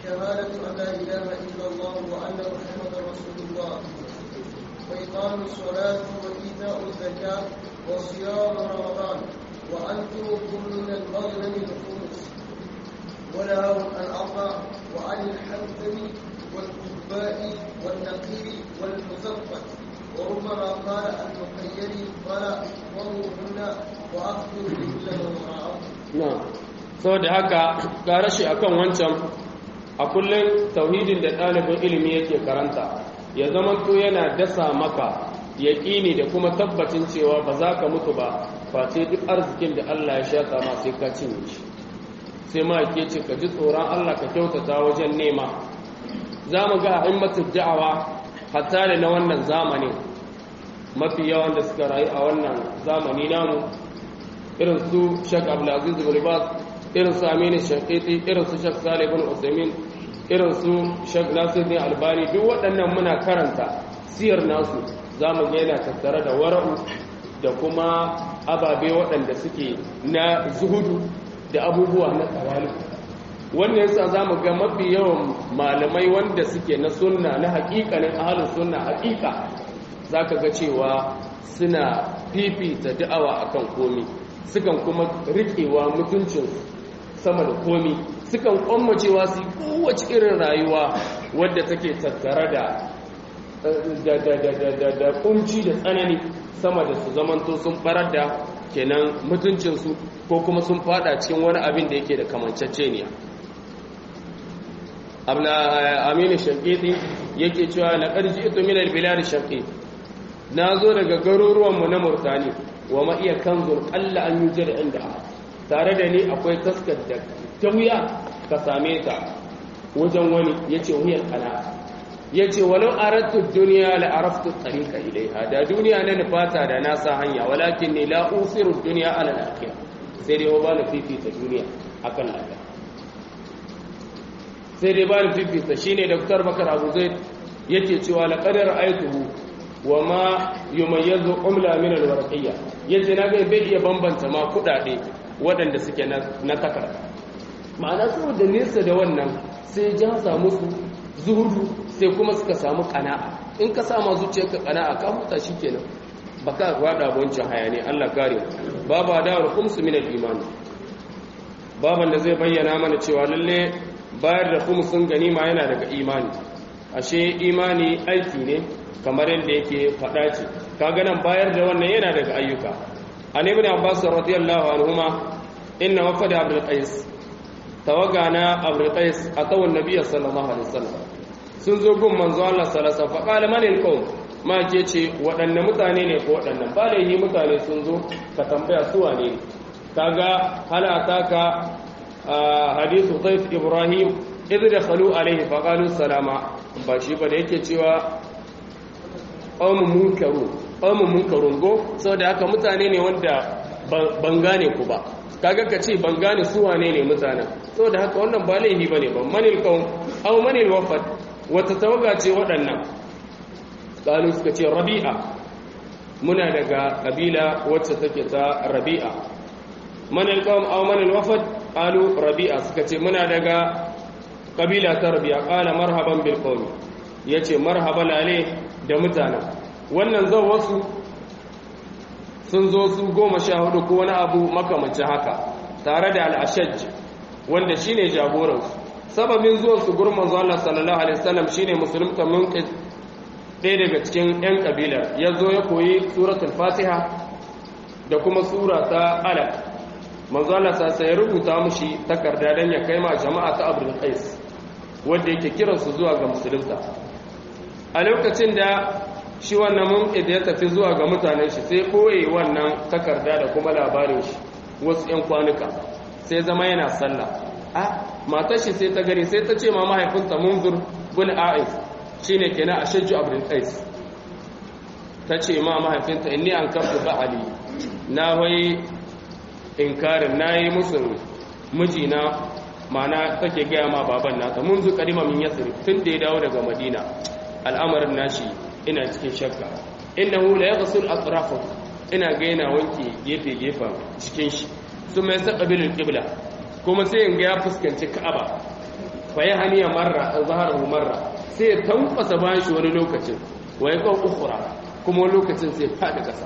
شهادة أن لا إله إلا الله وأن محمدا رسول الله وإقام الصلاة وإيتاء الزكاة وصيام رمضان وأنتم كل من المغنم الخمس ونهوا عن الأربع وعن الحنثم والكباء والنقير والمزفت وربما قال المخير قال احفظوهن وأخبروا بكل من وراءهم na saboda haka ƙara shi akan wancan a kullum tauhidin da ɗalibin ilimi yake karanta ya zama to yana dasa maka yaƙini da kuma tabbacin cewa ba za ka mutu ba face duk arzikin da Allah ya shata ma sai ka cinye shi sai ma ke ce ka ji tsoron Allah ka kyautata wajen nema za mu ga himmatu da'awa hatta da na wannan zamanin mafi yawan da suka rayu a wannan zamani namu irin su Sheikh Abdulaziz bin Baz irin su Aminu Shaqiqi irin su Sheikh Salih bin Uthaymeen irin su Sheikh Nasiruddin Albani duk waɗannan muna karanta siyar nasu zamu ga yana tattare da wara'u da kuma ababe waɗanda suke na zuhudu da abubuwa na tawali wannan yasa zamu ga mafi yawan malamai wanda suke na sunna na haƙiƙanin ahlus sunna haƙiƙa zaka ga cewa suna fifita da'awa akan komi sukan kuma riƙewa mutuncin sama da komi sukan kwammacewa su kowace irin rayuwa wadda take tattare da da kunci da tsanani sama da su zamanto sun farar da kenan mutuncinsu ko kuma sun fada cikin wani abin da yake da kamanceceniya aminu shankiti yake cewa na ƙarji ito minar bilari shankiti na zo daga garuruwanmu na murtani wa ma iya kanzur ƙalla an yi jira inda tare da ni akwai taskar da ta wuya ka same ta wajen wani ya ce wuyar kana ya ce walau arattu duniya la araftu tsarika ilaiha da duniya na nufata da na sa hanya walakin ne la usiru duniya ala lafiya sai dai ba na fifita duniya akan lafiya sai dai ba na fifita shine dr bakar abu zai yake cewa la qadar aituhu wa ma yumayyazu umla min alwarqiyya yace na ga bai iya bambanta ma kudade waɗanda suke na takarda ma'ana saboda nesa da wannan sai ja samu su zuhudu sai kuma suka samu kana'a in ka sama zuciyarka kana'a ka huta shikenan baka gwada wancan hayani Allah kare babu adawar khumsu min al-iman baban da zai bayyana mana cewa lalle bayar da khumsun ganima yana daga imani ashe imani aiki ne kamar yadda yake faɗa ce kaga nan bayar da wannan yana daga ayyuka an ibn abbas radiyallahu anhuma inna wafada abdul qais tawaga na abdul qais atawa annabi sallallahu alaihi wasallam sun zo gun manzo Allah sallallahu alaihi wasallam fa qala man alqawm ma ke ce waɗanne mutane ne ko waɗannan ba laihi mutane sun zo ka tambaya su wane kaga hala taka hadithu dayf ibrahim idh dakhalu alaihi fa qalu salama ba shi ba da yake cewa qaumun munkaru qaumun munkarun go saboda haka mutane ne wanda ban gane ku ba kaga ka ce ban gane su wane ne mutanen saboda haka wannan ba laifi bane ban manil qaum aw manil wafad wata tawaga ce waɗannan qalu suka ce rabi'a muna daga kabila wacce take ta rabi'a manil qaum aw manil wafad qalu rabi'a suka ce muna daga kabila ta rabi'a qala marhaban bil qaumi yace marhaba lale da mutanen wannan zan wasu sun zo su goma sha hudu ko wani abu makamancin haka tare da al'ashaj wanda shine jagoransu sababin zuwan su gurin manzo Allah sallallahu alaihi wasallam shine musulunta munqid ɗaya daga cikin yan kabila ya zo ya koyi suratul fatiha da kuma sura ta alaq manzo Allah sai ya rubuta mushi takarda dan ya kai ma jama'a ta abdul qais wanda yake kiransu zuwa ga musulunta a lokacin da shi wannan mumki da ya tafi zuwa ga mutanen shi sai koye wannan takarda da kuma labarin shi wasu 'yan kwanuka sai zama yana sallah a matar shi sai ta gani sai ta ce ma mahaifinta munzur bin a'is shine kenan a shajju abdul qais ta ce ma mahaifinta inni an kafu ba'ali na wai inkarin nayi musu mijina mana take gaya ma baban nata munzu kadima min yasrib tun da ya dawo daga madina al'amarin nashi ina cikin shakka innahu la yaghsul atrafahu ina ga yana wanke gefe gefen cikin shi su mai saqabil qibla kuma sai in ga ya fuskanci ka'aba fa ya haniya marra zaharahu marra sai ya tankwasa bayan shi wani lokacin wa ya kawo ukhra kuma wani lokacin sai faɗi ƙasa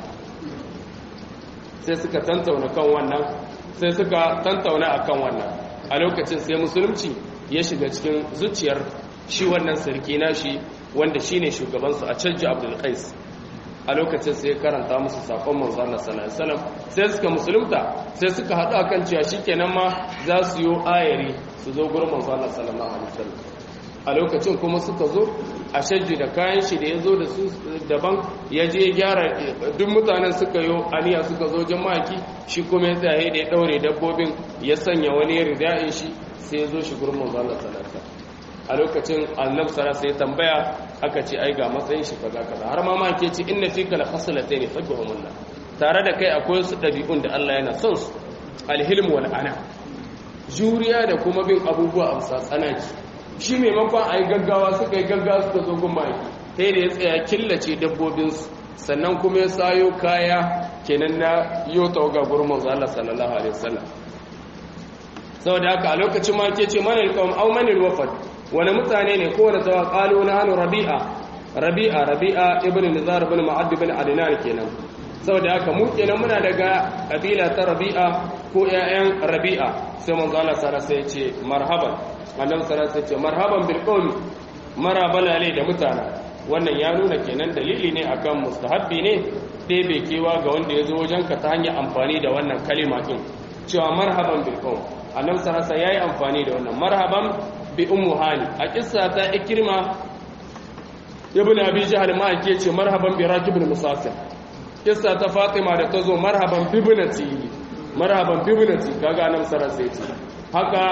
sai suka tantauna kan wannan sai suka tantauna akan wannan a lokacin sai musulunci ya shiga cikin zuciyar shi wannan sarki nashi wanda shine shugabansu a canji abdul qais a lokacin sai karanta musu sakon manzo Allah sallallahu alaihi wasallam sai suka musulunta sai suka haɗu akan cewa shikenan ma za su yi ayari su zo gurin manzo Allah sallallahu alaihi wasallam a lokacin kuma suka zo a shajji da kayan shi da ya zo da su daban ya je gyara duk mutanen suka yi aniya suka zo jama'aki shi kuma ya tsaye da ya daure dabbobin ya sanya wani rida'in shi sai ya zo shi gurin manzo Allah sallallahu alaihi wasallam a lokacin annab sara sai tambaya aka ce ai ga matsayin shi kaza kaza har ma ma ke ce inna fika la khaslatayn fajhumullah tare da kai akwai su dabi'un da Allah yana son su alhilm wal ana juriya da kuma bin abubuwa a bisa tsanaki shi maimakon ai gaggawa suka yi gaggawa suka zo gun maki sai da ya tsaya killace dabbobin su sannan kuma ya sayo kaya kenan na yota ga gurin manzo Allah sallallahu alaihi wasallam saboda haka a lokacin ma ke ce manil qawm aw manil wafad wani mutane ne kowane tawa ƙalu na hannu rabi'a rabi'a rabi'a ibn nizar ibn ma'ad ibn adnan kenan saboda haka mu kenan muna daga kabila ta rabi'a ko ƴaƴan rabi'a sai manzo Allah sara sai ce marhaban annabi sara sai ce marhaban bil qawmi marabala ne da mutana wannan ya nuna kenan dalili ne akan mustahabbi ne ɗebe kewa ga wanda ya zo wajenka ta hanyar amfani da wannan kalima din cewa marhaban bil qawm annabi sara sai yayi amfani da wannan marhaban bi ummu hani a kissa ta ikrima ibn abi jahl ma ake ce marhaban bi rakibul musafir kissa ta fatima da tazo marhaban bi ibnati marhaban bi ibnati kaga nan sarar sai ce haka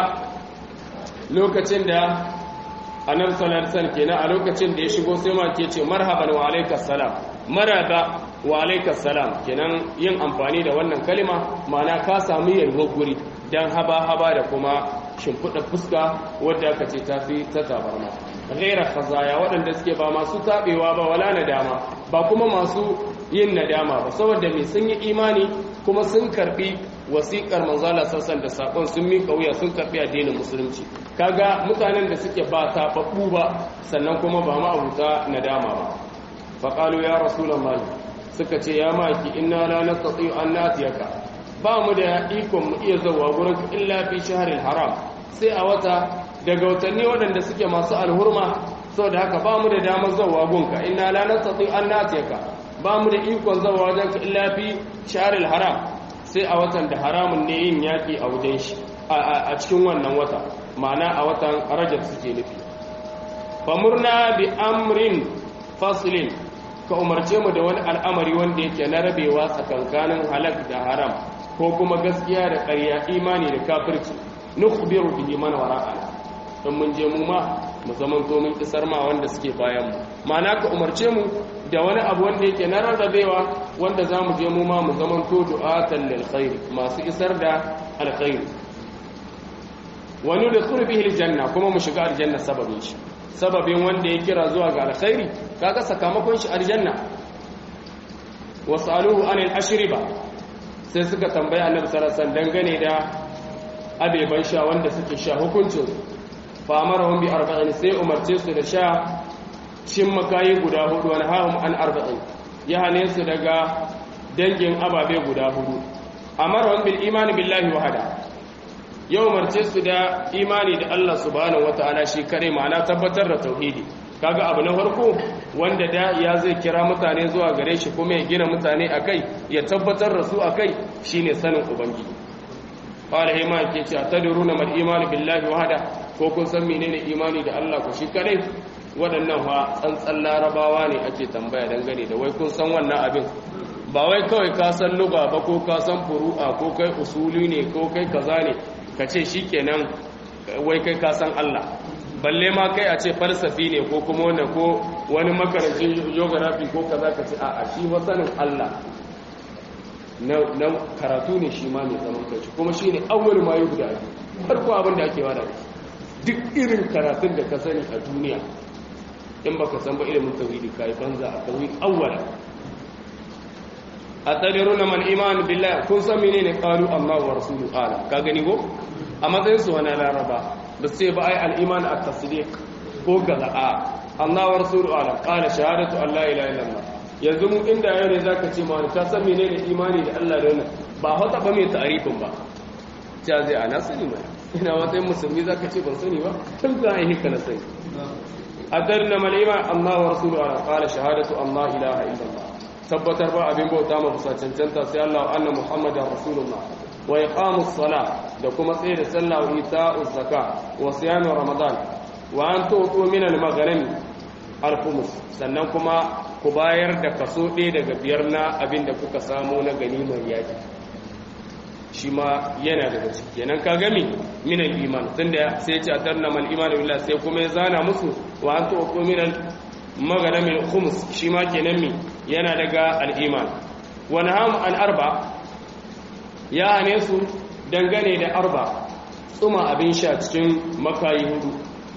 lokacin da annabi sallallahu alaihi wasallam kenan a lokacin da ya shigo sai ma ke ce marhaban wa alaikas salam maraba wa alaikas salam kenan yin amfani da wannan kalima ma'ana ka samu yalwar guri dan haba-haba da kuma shimfiɗa fuska wadda aka ce ta fi ta tabarma ghaira khazaya waɗanda suke ba masu taɓewa ba wala nadama ba kuma masu yin nadama ba saboda mai sun yi imani kuma sun karɓi wasiƙar manzala sassan da saƙon sun miƙa wuya sun karɓi addinin musulunci kaga mutanen da suke ba taɓaɓɓu ba sannan kuma ba ma'abuta nadama ba faƙalu ya rasulallah suka ce ya maki inna la nastati an natiyaka ba mu da ikon mu iya zawa gurin illa fi shahril haram sai a wata daga watanni waɗanda suke masu alhurma saboda haka ba mu da damar zawa gunka inna la nastati an natiyaka ba mu da ikon zawa wajenka illa fi shahril haram sai a watan da haramun ne yin yaki a wajen shi a cikin wannan wata ma'ana a watan rajab suke nufi famurna bi amrin faslin ka umarce mu da wani al'amari wanda yake na rabewa tsakankanin halak da haram ko kuma gaskiya da ƙarya imani da kafirci nukhbiru bihi man wara'ana don mun je mu ma mu zaman to mun isar ma wanda suke bayan mu ma'ana ka umarce mu da wani abu wanda yake na rarrabewa wanda za mu je mu ma mu zaman to du'atan lil khair masu isar da alkhairi wa nudkhulu bihi aljanna kuma mu shiga aljanna sababin shi sababin wanda ya kira zuwa ga alkhairi kaga sakamakon shi aljanna wasaluhu anil ashriba sai suka tambaya annabi sallallahu alaihi wasallam dangane da abeban sha wanda suke sha hukuncin fa amarahum bi arba'in sai umarce su da sha cin makayi guda hudu wani hahum an arba'in ya hane su daga dangin ababe guda hudu amarahum bil imani billahi wahada yau umarce su da imani da Allah subhanahu wataala shi kare ma'ana tabbatar da tauhidi kaga abu na farko wanda da ya zai kira mutane zuwa gare shi kuma ya gina mutane akai ya tabbatar da su akai shine sanin ubangiji qala hima ke ce atadruna mal imani billahi wahada ko kun san menene imani da Allah ku shi kare waɗannan fa tsantsan larabawa ne ake tambaya dangane da wai kun san wannan abin ba wai kawai ka san lugha ba ko ka san furu'a ko kai usuli ne ko kai kaza ne ka ce shikenan wai kai ka san Allah balle ma kai a ce falsafi ne ko kuma wanda ko wani makarancin geography ko kaza ka ce a shi wasanin Allah na karatu ne shi ma mai zaman kai kuma shi ne awwal ma yi guda farko abin da ake wada duk irin karatun da ka sani a duniya in baka san ba ilimin tauhidi kai banza a tauhid awwala atadiruna man iman billah kun san menene qalu Allah wa rasuluhu ala ka gani go a matsayin su wani laraba ba sai ba ai al-iman at-tasdiq ko gaza a Allah wa rasulu ala qala shahadatu an la ilaha illallah yanzu mu inda yau ne zaka ce ma ka san menene imani da Allah da wannan ba hota ba mai ta'arifin ba ta zai ana sani ba ina matsayin musulmi zaka ce ban sani ba tun ga ai hika na sani adarna malima Allah wa rasulu ala qala shahadatu an la ilaha illallah tabbatar ba abin bauta ma fusa cancanta sai Allah anna muhammadar rasulullah wa iqamus sala da kuma tsaye da sallah wa ita'uz zaka wa siyam ramadan wa an tu'tu min al-maghrib al-khumus sannan kuma ku bayar da kaso ɗaya daga biyar na abin da kuka samu na ganimar yaki shi ma yana daga ciki kenan ka gami min al-iman tunda sai ya ce atarna mal iman billah sai kuma ya zana musu wa an tu'tu min al-maghrib al-khumus shi ma kenan mi yana daga al-iman wa naham an arba ya hane su dangane da arba tsuma abin sha cikin makayi hudu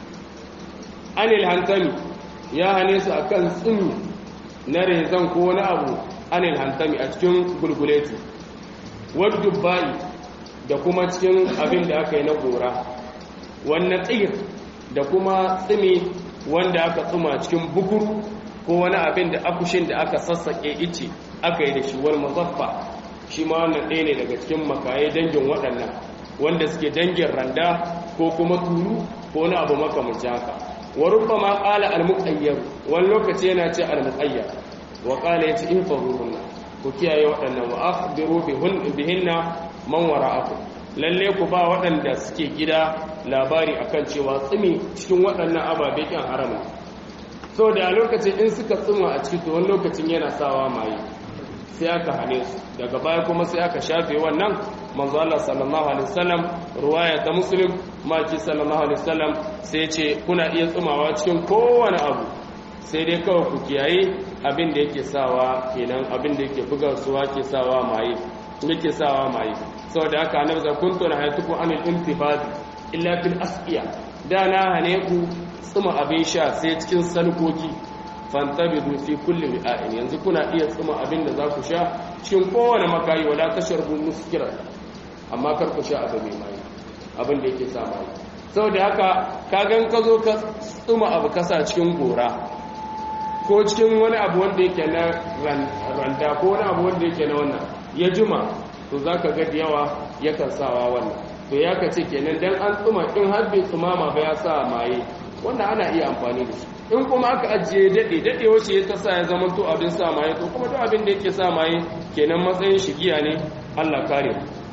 anil hantami ya hane su akan tsumi na rezan ko wani abu anil hantami a cikin gulguleti wadda bayi da kuma cikin abin da aka yi na gora wannan tsir da kuma tsimi wanda aka tsuma cikin bukuru ko wani abin da akushin da aka sassaƙe ice aka yi da shi wal mazaffa shi ma wannan ɗaya ne daga cikin makaye dangin waɗannan wanda suke dangin randa ko kuma turu ko wani abu makamanci haka wa rubbama qala al-muqayyar wani lokaci yana ce al-muqayyar wa qala yace in faruhunna ku kiyaye waɗannan wa akhbiru bihinna man wara'akum lalle ku ba waɗanda suke gida labari akan cewa tsimi cikin waɗannan ababe kan harama so da lokacin in suka tsima a ciki to wani lokacin yana sawa maye sai aka hane su daga baya kuma sai aka shafe wannan manzo Allah sallallahu alaihi wasallam ruwaya ta muslim maki sallallahu alaihi wasallam sai ce kuna iya tsumawa cikin kowane abu sai dai kawai ku kiyaye abin da yake sawa kenan abin da yake buga suwa ke sawa maye yake sawa maye saboda haka annabi za kuntu na hayatuku anil intifad illa fil asqiya da na hane ku tsuma abin sha sai cikin salkoki fantabidu fi kulli wi'ain yanzu kuna iya tsuma abin da za ku sha cikin kowane makayi wala tasharbu muskira amma kar ku sha abu mai mai abin da yake sa mai saboda haka ka gan ka zo ka tsuma abu kasa cikin gora ko cikin wani abu wanda yake na randa ko wani abu wanda yake na wannan ya juma to za ka ga da yawa yakan sawa wannan to ya ka ce kenan dan an tsuma in har bai tsumama ba ya sa maye wannan ana iya amfani da shi in kuma aka ajiye daɗe daɗe wace ya ta sa ya zama to abin sa maye to kuma duk abin da yake sa maye kenan matsayin shigiya ne Allah kare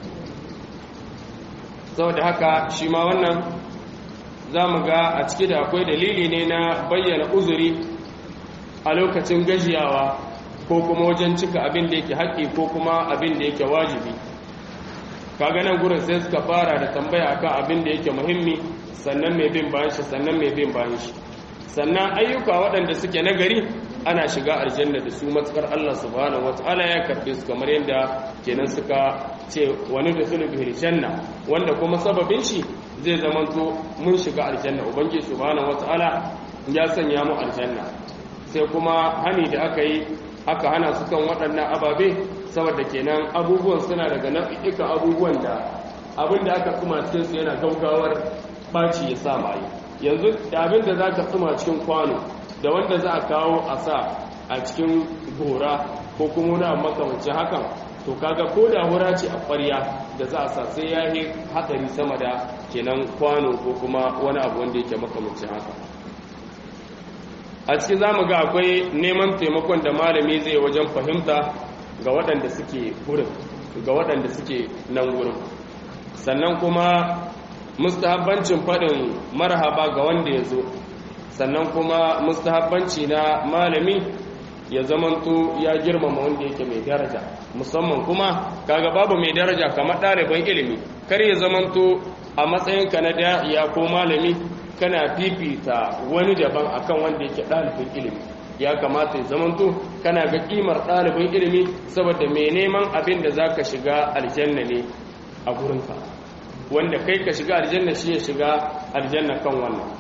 saboda haka shi ma wannan za mu ga a ciki da akwai dalili ne na bayyana uzuri a lokacin gajiyawa ko kuma wajen cika abin da yake haƙƙi ko kuma abin da yake wajibi kaga nan gurin sai suka fara da tambaya akan abin da yake muhimmi sannan mai bin bayan shi sannan mai bin bayan shi sannan ayyuka waɗanda suke nagari ana shiga aljanna da su matsakar Allah subhanahu wataala ya karbe su kamar yadda kenan suka ce wani da sulu bihir janna wanda kuma sababin shi zai zamanto mun shiga aljanna ubangiji subhanahu wataala ya sanya mu aljanna sai kuma hani da aka yi aka hana su kan waɗannan ababe saboda kenan abubuwan suna daga nau'ikan abubuwan da abin da aka kuma cikin su yana gaugawar ɓaci ya sa maye yanzu da abin da za ka tsuma cikin kwano da wanda za a kawo a sa a cikin gora ko kuma wani makamancin hakan to kaga ko da hura ce a ƙwarya da za a sa sai ya yi hatsari sama da kenan kwano ko kuma wani abu wanda yake makamancin haka a cikin za mu ga akwai neman taimakon da malami zai wajen fahimta ga waɗanda suke gurin ga waɗanda suke nan gurin sannan kuma mustahabbancin faɗin marhaba ga wanda ya zo sannan kuma mustahabbanci na malami ya zamanto ya girmama wanda yake mai daraja musamman kuma kaga babu mai daraja kamar ɗaliban ilimi kar ya zamanto a matsayinka na da'iya ko malami kana fifita wani daban akan wanda yake ɗalibin ilimi ya kamata ya zamanto kana ga kimar ɗalibin ilimi saboda mai neman abin da za ka shiga aljanna ne a gurinka wanda kai ka shiga aljanna shi ya shiga aljanna kan wannan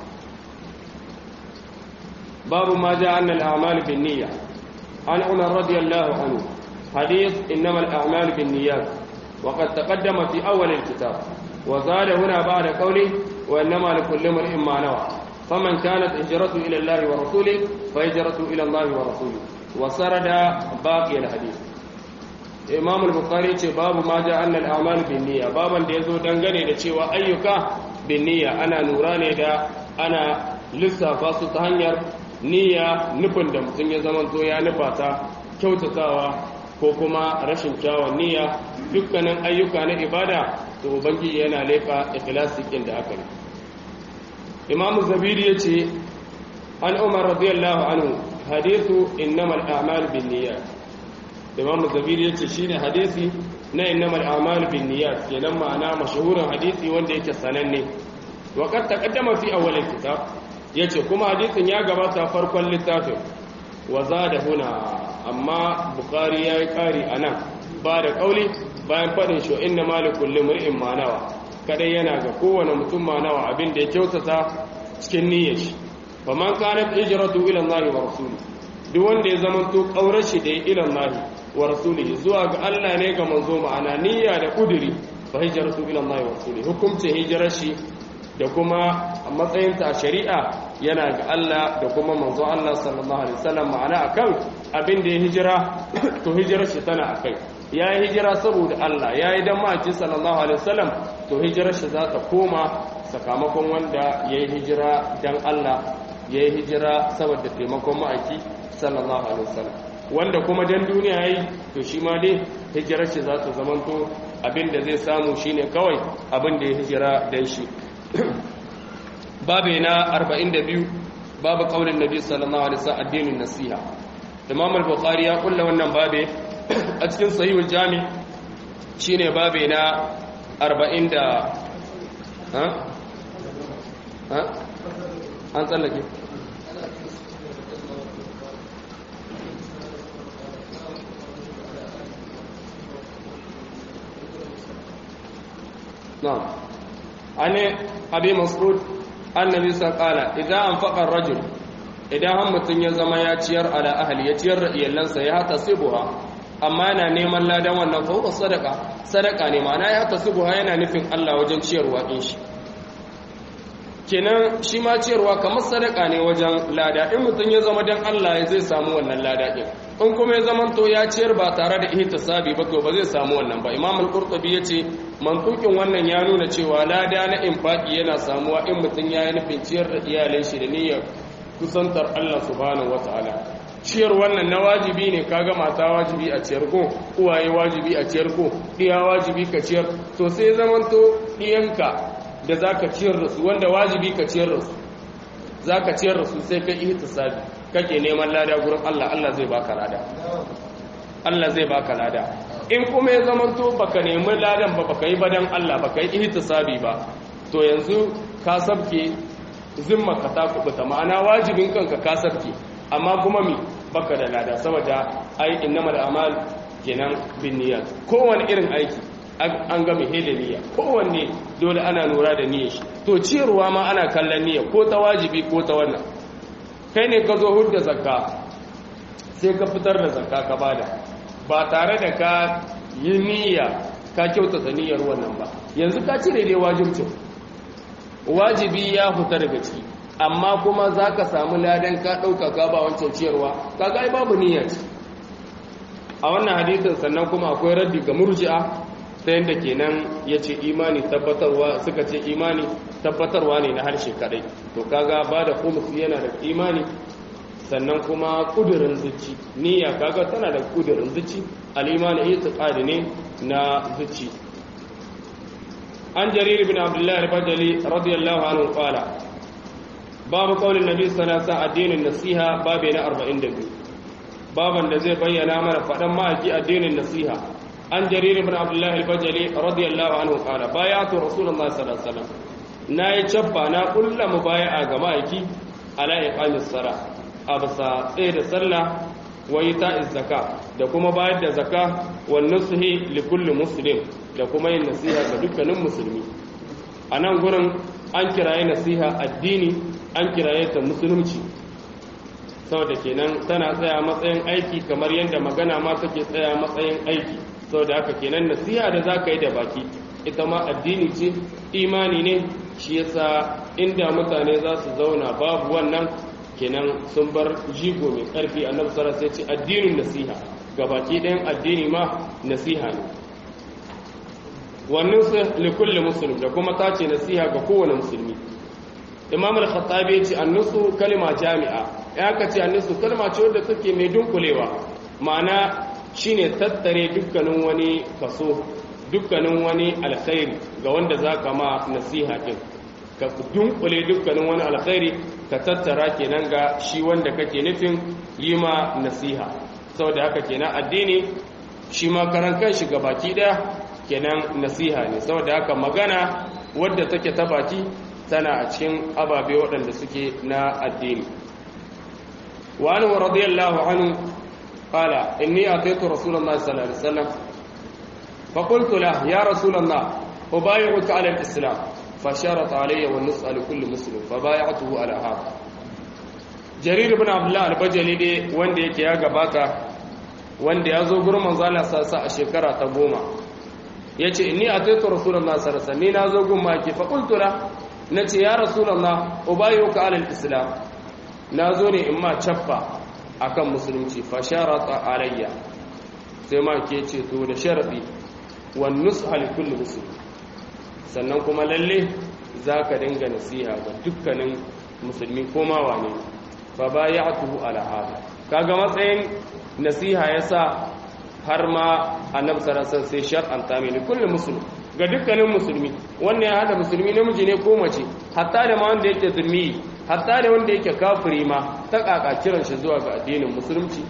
babu ma ja annal a'mal bin niyya an umar radiyallahu anhu hadith innamal a'mal bin niyyat wa qad taqaddama fi awwal al-kitab wa zada huna ba'da qawli wa innama likulli imrin ma nawa faman kanat hijratu ila Allah wa rasuli fa hijratu ila Allah wa rasuli wa sarada baqi al-hadith Imam al-Bukhari ce babu ma ja annal a'mal bin niyya baban da yazo dangane da cewa ayyuka bin niyya ana lura ne da ana lissafa su ta hanyar niyya nufin da mutum ya zama to ya nufa ta kyautatawa ko kuma rashin kyawun niyya dukkanin ayyuka na ibada to ubangiji yana lefa ikhlasi kin da aka yi imam zabiri yace an umar radiyallahu anhu hadithu innamal a'mal binniyat imam zabiri yace shine hadisi na innamal a'mal binniyat kenan ma'ana mashhurin hadisi wanda yake sananne wa qad taqaddama fi awwal kitab yace kuma hadisin ya gabata farkon littafin wa zada huna amma bukhari yayi kari anan ba da kauli bayan fadin shi inna malikul limri'in manawa kadai yana ga kowane mutum manawa abin da ya kyautata cikin niyyar shi fa man kanat hijratu ila Allah wa rasuli duk wanda ya zamanto kaurar shi da ila Allah wa rasuli zuwa ga Allah ne ga manzo ma'ana niyya da kuduri fa hijratu ila Allah wa rasuli hukumce hijirar shi da kuma matsayinta a shari'a yana ga Allah da kuma manzo Allah sallallahu alaihi wasallam ma'ana akan abin da ya hijira to hijirar shi tana akai ya yi hijira saboda Allah ya yi don maki sallallahu alaihi wasallam to hijirar shi za ta koma sakamakon wanda ya yi hijira don Allah ya yi hijira saboda taimakon ma'aiki sallallahu alaihi wasallam wanda kuma don duniya ya yi to shi ma dai hijirar shi za ta zamanto abin da zai samu shine kawai abin da ya hijira don shi babu na 42 babu kaulin nabi sallallahu alaihi wasallam addinin nasiha imam al-bukhari ya kulla wannan babe a cikin sahihul jami shine babe na 40 da ha ha an tsallake نعم عن أبي مسعود النبي صلى الله عليه وسلم إذا أنفق الرجل idan han mutum ya zama ya ciyar ala ahli ya ciyar da iyalansa ya hata sibuha amma yana neman ladan wannan fa sadaka sadaka ne ma'ana ya hata sibuha yana nufin Allah wajen ciyarwa din shi kenan shi ma ciyarwa kamar sadaka ne wajen lada in mutum ya zama dan Allah ya zai samu wannan lada din in kuma ya zama to ya ciyar ba tare da ihtisabi ba to ba zai samu wannan ba imam al-qurtubi yace mantukin wannan ya nuna cewa lada na infaki yana samuwa in mutum ya yi nufin ciyar da iyalin shi da niyyar kusantar Allah subhanahu wataala ciyar wannan na wajibi ne kaga mata wajibi a ciyar ko uwaye wajibi a ciyar ko diya wajibi ka ciyar to sai zamanto diyanka da zaka ciyar da su wanda wajibi ka ciyar da su zaka ciyar da su sai kai ihtisabi kake neman lada gurin Allah Allah zai baka lada Allah zai baka lada in kuma ya zamanto baka nemi ladan ba baka yi badan Allah baka yi ihtisabi ba to yanzu ka sabke zimma ka ta kubuta ma'ana wajibin kanka ka sabke amma kuma mi baka da lada saboda ai innamal a'mal kenan bin niyyat kowane irin aiki an ga mai da niyya kowanne dole ana lura da niyyar shi to ciyarwa ma ana kallon niyya ko ta wajibi ko ta wannan kai ne ka zo hudda zakka sai ka fitar da zakka ka bada ba tare da ka yi niyya ka kyautata niyyar wannan ba yanzu ka cire dai wajibcin wajibi ya fita daga ciki amma kuma za ka samu ladan ka ɗauka ka ba wancan ciyarwa ka ga babu niyyar a wannan hadisin sannan kuma akwai raddi ga murji'a ta yadda kenan ya ce imani tabbatarwa suka ce imani tabbatarwa ne na harshe kadai to kaga ba da kumus yana da imani sannan kuma kudurin zuci niyya kaga tana da kudurin zuci al-imani itiqadi ne na zuci an jarir bin abdullah al-bajali radiyallahu anhu qala babu qaulin nabi sallallahu alaihi wasallam addinin nasiha babu na 42 baban da zai bayyana mana fadan ma'aiki addinin nasiha an jarir ibn abdullah al-bajali radiyallahu anhu qala bayatu rasulullah sallallahu alaihi wasallam nayi cabba na kullu mubaya'a ga ma'aiki ala iqamis sala absa tsaye da sallah wa ita'iz zaka da kuma bayar da zaka wa nusuhi li kulli muslim da kuma yin nasiha ga dukkanin musulmi a nan gurin an kiraye nasiha addini an kiraye ta musulunci saboda kenan tana tsaya matsayin aiki kamar yadda magana ma take tsaya matsayin aiki saboda haka kenan nasiha da za ka yi da baki ita ma addini ce imani ne shi yasa inda mutane za su zauna babu wannan kenan sun bar jigo mai ƙarfi annabi sallallahu alaihi ce addinin nasiha gabaki ɗayan addini ma nasiha ne wannan su likulli muslim da kuma ta ce nasiha ga kowane musulmi imam al-khattabi ya ce annusu kalma jami'a ya ka ce annusu kalma ce wadda take mai dunkulewa ma'ana shine tattare dukkanin wani kaso dukkanin wani alkhairi ga wanda za ka ma nasiha din ka dunkule dukkanin wani alkhairi ka tattara kenan ga shi wanda kake nufin yi ma nasiha saboda haka kenan addini shi ma karan kanshi ga baki daya kenan nasiha ne saboda haka magana wadda take ta baki tana a cikin ababe waɗanda suke na addini wa anhu radiyallahu anhu qala inni ataitu rasulullahi sallallahu alaihi wasallam fa qultu lahu ya rasulullah ubayyi'uka ala al-islam فشرط علي والنص لكل مسلم فبايعته على هذا جرير بن عبد الله البجلي dai wanda yake ya gabata wanda ya zo gurin manzo Allah sassa a shekara ta goma yace inni ataitu rasulullah sallallahu alaihi wasallam ni na zo gun maki fa qultu la nace ya rasulullah ubayyuka ala alislam na zo ne in ma chaffa akan musulunci fa sharata alayya sai ma ke ce to da sharadi wan nusha li kulli muslim sannan kuma lalle za ka dinga nasiha ga dukkanin musulmi ko mawa ne fa bayatuhu ala hada kaga matsayin nasiha yasa har ma annabi sallallahu sai shar'anta mai kullu muslim ga dukkanin musulmi wannan ya hada musulmi namiji ne ko mace hatta da ma wanda yake zulmi hatta da wanda yake kafiri ma ta kaka kiran shi zuwa ga addinin musulunci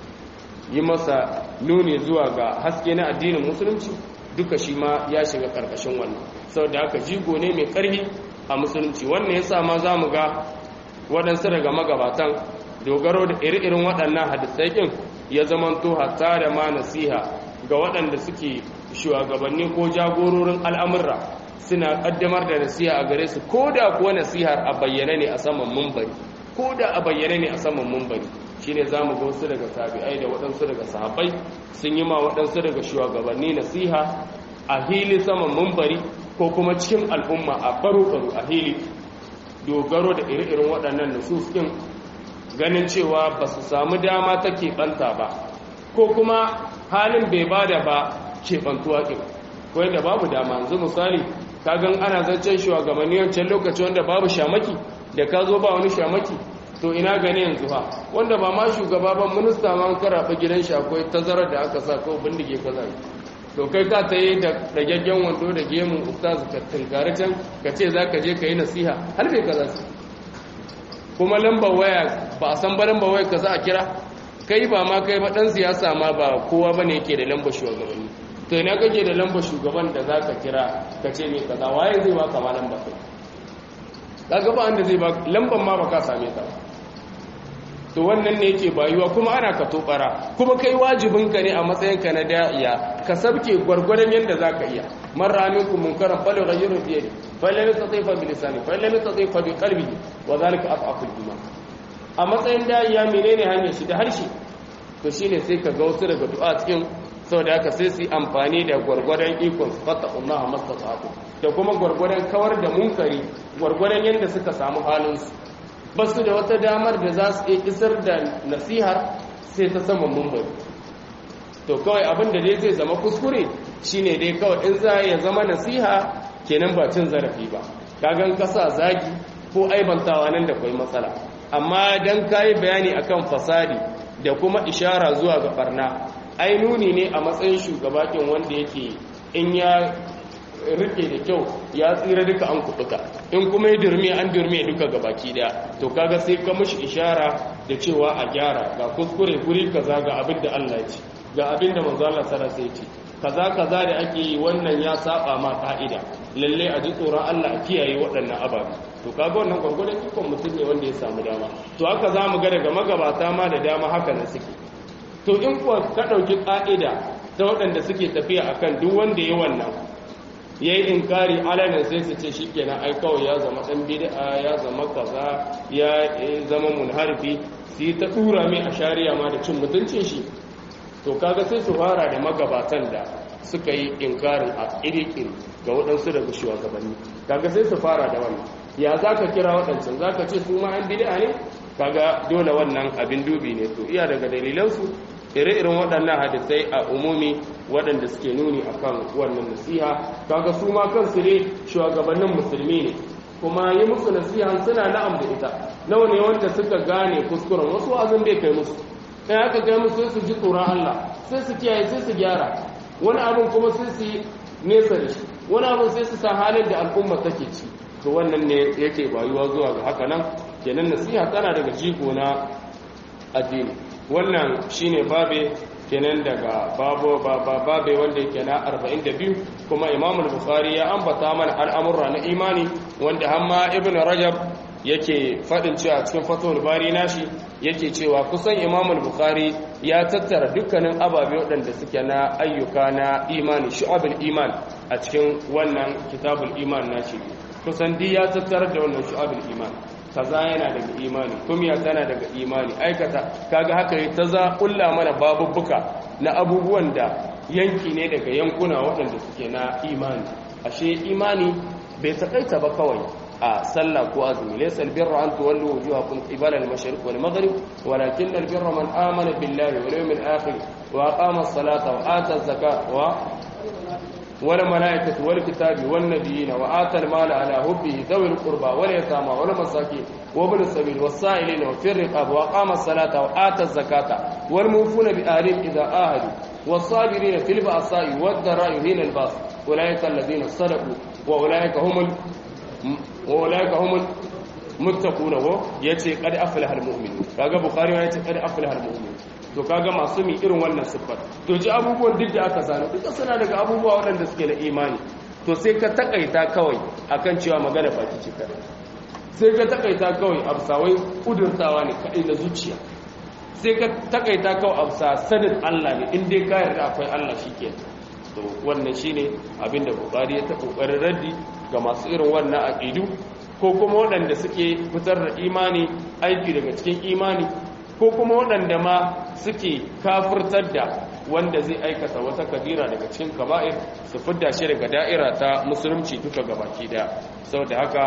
yi masa nuni zuwa ga haske na addinin musulunci duka shi ma ya shiga karkashin wannan saboda haka jigo ne mai karhi a musulunci wannan yasa ma za mu ga waɗansu daga magabatan dogaro da iri-irin waɗannan hadisai ɗin ya zamanto hatta da ma nasiha ga waɗanda suke shugabanni ko jagororin al'amurra suna ƙaddamar da nasiha a gare su ko da kuwa nasihar a bayyane ne a saman mumbari ko da a bayyane ne a saman mumbari shine za mu ga wasu daga tabi'ai da waɗansu daga sahabbai sun yi ma waɗansu daga shugabanni nasiha a hili saman mumbari ko kuma cikin al'umma a baro-baro a hili dogaro da iri-irin waɗannan nusus ɗin ganin cewa ba su samu dama ta keɓanta ba ko kuma halin bai ba da ba keɓantuwa ɗin ko yadda babu dama yanzu misali ka gan ana zancen shugabanni wancan lokaci wanda babu shamaki da ka zo ba wani shamaki to ina gani yanzu ha wanda ba ma shugaba ba minista ma an karaɓa gidan shi akwai tazarar da aka sa ko bindige kaza to kai ka ta yi da ragaggen wando da gemun ustaz ka tunkari can ka ce za ka je ka yi nasiha har bai kaza su kuma lambar waya ba a san ba lambar waya ka za a kira kai ba ma kai ba ɗan siyasa ma ba kowa ba ne yake da lambar shugabanni to ina kake da lambar shugaban da za ka kira ka ce mai kaza waye zai ba kama lambar kai kaga ba wanda zai ba lambar ma ba ka same ta ba to wannan ne yake bayuwa kuma ana ka tobara kuma kai wajibinka ne a matsayinka na da'iya ka sabke gwargwadon yadda za ka iya man ramin ku munkaran falo ga yirin fiye falle mai tsatsai fa bilisani falle mai tsatsai fa bi kalbi wa zalika afaful juma a matsayin da'iya menene hanyar shi da harshe to shine sai ka ga wasu daga du'a cikin saboda haka sai su amfani da gwargwadon ikon su fata Allah mastata'atu da kuma gwargwadon kawar da munkari gwargwadon yadda suka samu halinsu ba su da wata damar da za su iya isar da nasihar sai ta saman mumbari to kawai abin da dai zai zama kuskure shine dai kawai in za ya zama nasiha kenan ba cin zarafi ba kagan kasa zagi ko aibantawa nan da kwai matsala amma dan kayi bayani akan fasadi da kuma ishara zuwa ga barna ai nuni ne a matsayin shugabakin wanda yake in ya rike da kyau ya tsira duka an kubuta in kuma ya durme an durme duka ga baki daya to kaga sai ka mushi ishara da cewa a gyara ga kuskure guri kaza ga abin da Allah ya ce ga abin da manzo Allah sallallahu alaihi ce kaza kaza da ake yi wannan ya saba ma ka'ida lalle a ji tsoron Allah a kiyaye waɗannan ababe to kaga wannan gwargwadon ikon mutum ne wanda ya samu dama to haka za mu ga daga magabata ma da dama haka nan suke to in kuwa ka ɗauki ƙa'ida ta waɗanda suke tafiya akan duk wanda ya wannan ya yi inkari alamin sai su ce shi kenan ai kawai ya zama ɗan bid'a ya zama kaza ya zama munharfi su yi ta tura mai a shari'a ma da cin mutuncin shi to kaga sai su fara da magabatan da suka yi inkarin a irikin ga waɗansu daga shugabanni kaga sai su fara da wannan ya za ka kira waɗancan za ka ce su ma an bid'a ne kaga dole wannan abin dubi ne to iya daga dalilansu ire-iren waɗannan hadisai a umumi waɗanda suke nuni akan wannan nasiha kaga su ma kansu ne shugabannin musulmi ne kuma yi musu nasiha suna na'am da ita nawa ne wanda suka gane kuskuren wasu azun bai kai musu kai aka kai musu sai su ji tsoron Allah sai su kiyaye sai su gyara wani abin kuma sai su yi nesa da shi wani abin sai su san halin da al'umma take ci to wannan ne yake bayuwa zuwa ga haka nan kenan nasiha tana daga jigo na addini wannan shine babe kenan daga babu babe wanda yake na 42 kuma Imam al-Bukhari ya ambata mana al'amurra na imani wanda hamma Ibn Rajab yake fadin cewa cikin Fathul Bari nashi yake cewa kusan Imam al-Bukhari ya tattara dukkanin ababe waɗanda suke na ayyuka na imani shu'abul iman a cikin wannan kitabul iman nashi kusan di ya tattara da wannan shu'abul iman kaza yana daga imani kumiya tana daga imani aikata kaga haka yi ta za kulla mana babubbuka na abubuwan da yanki ne daga yankuna waɗanda suke na imani ashe imani bai takaita ba kawai a sallah ko azumi laysa albirra an tuwallu wujuhakum qibala al-mashriq wal maghrib walakin albirra man amana billahi wal yawmil akhir wa aqama as-salata wa ata az-zakata wa والملائكة والكتاب والنبيين وآتى المال على حبه ذوي القربى واليتامى والمساكين وابن السبيل والسائلين وفي الرقاب وأقام الصلاة وآتى الزكاة والموفون بآلهم إذا آهدوا والصابرين في البأساء والضراء حين الباس أولئك الذين صدقوا وأولئك هم ال... وأولئك هم المتقون ويأتي قد أفلح المؤمنون كاغا بخاري يأتي قد أفلح المؤمنون to kaga masu mi irin wannan siffar to ji abubuwan duk da aka sani duka suna daga abubuwa waɗanda suke da imani to sai ka takaita kawai akan cewa magana baki ce kadai sai ka takaita kawai absawai kudurtawa ne kadai na zuciya sai ka takaita kawai absa sanin Allah ne in dai ka yarda akwai Allah shike to wannan shine abinda Bukhari ya ta kokarin raddi ga masu irin wannan aqidu ko kuma waɗanda suke fitar da imani aiki daga cikin imani ko kuma waɗanda ma suke kafurtar da wanda zai aikata wata kabira daga cikin kaba'ir su fidda shi daga da'ira ta musulunci duka gabaki daya saboda haka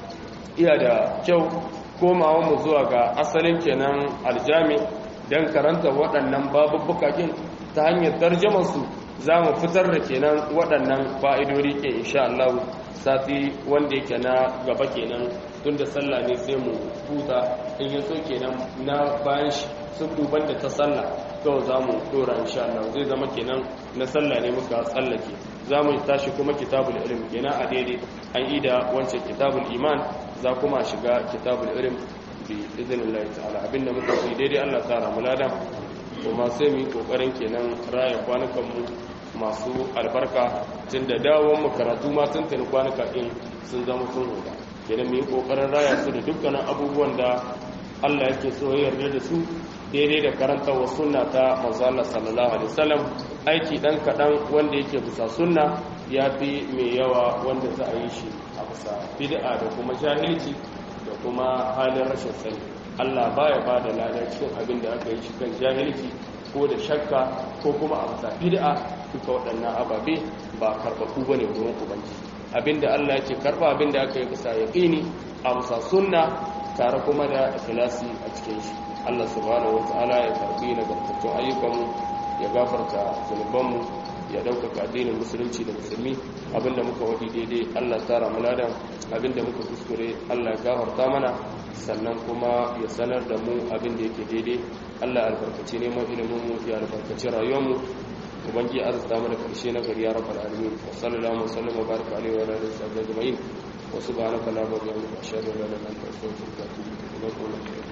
iya da kyau komawa mu zuwa ga asalin kenan aljami don karanta waɗannan babubbukakin ta hanyar tarjamansu za mu fitar da kenan waɗannan fa'idori ke insha Allah sati wanda yake na gaba kenan tun da sallah ne sai mu huta in yi so kenan na bayan shi sun duban da ta sallah kawai za mu dora insha Allah zai zama kenan na sallah ne muka tsallake za mu tashi kuma kitabul ilm kenan a daidai an yi da wancan kitabul iman za kuma shiga kitabul ilm bi idinillahi ta'ala abinda muka yi daidai Allah ta ramu lada kuma sai mu yi kokarin kenan raya kwanukan mu masu albarka tun da dawon makaratu ma sun tuni kwanuka ɗin sun zama sun huda kenan mu yi ƙoƙarin raya su da dukkanin abubuwan da Allah yake so ya yarda da su daidai da karanta wa sunna ta manzo Allah sallallahu alaihi wasallam aiki dan kadan wanda yake bisa sunna ya fi mai yawa wanda za a yi shi a bisa bid'a da kuma jahilci da kuma halin rashin sani Allah baya ba da lada cikin abin da aka yi shi kan jahilci ko da shakka ko kuma a bisa bid'a duka waɗannan ababe ba karɓaɓɓu bane wurin ubangiji abinda Allah yake karɓa abinda aka yi bisa yaqini a bisa sunna tare kuma da ikhlasi a cikin shi Allah subhanahu wataala ya karbi nagartattun ayyukanmu ya gafarta zunubanmu ya ɗaukaka addinin musulunci da musulmi abinda muka wadi daidai Allah tsara mu ladan abinda muka kuskure Allah ya gafarta mana sannan kuma ya sanar da mu abinda yake daidai Allah albarkaci neman ilimin mu ya albarkaci rayuwar mu ubangi arzuta mana karshe na gari ya rabbal alamin wa sallallahu alaihi wa sallam wa baraka alaihi wa alihi wa sahbihi ajma'in wa subhanaka la ilaha illa anta astaghfiruka wa atubu ilaik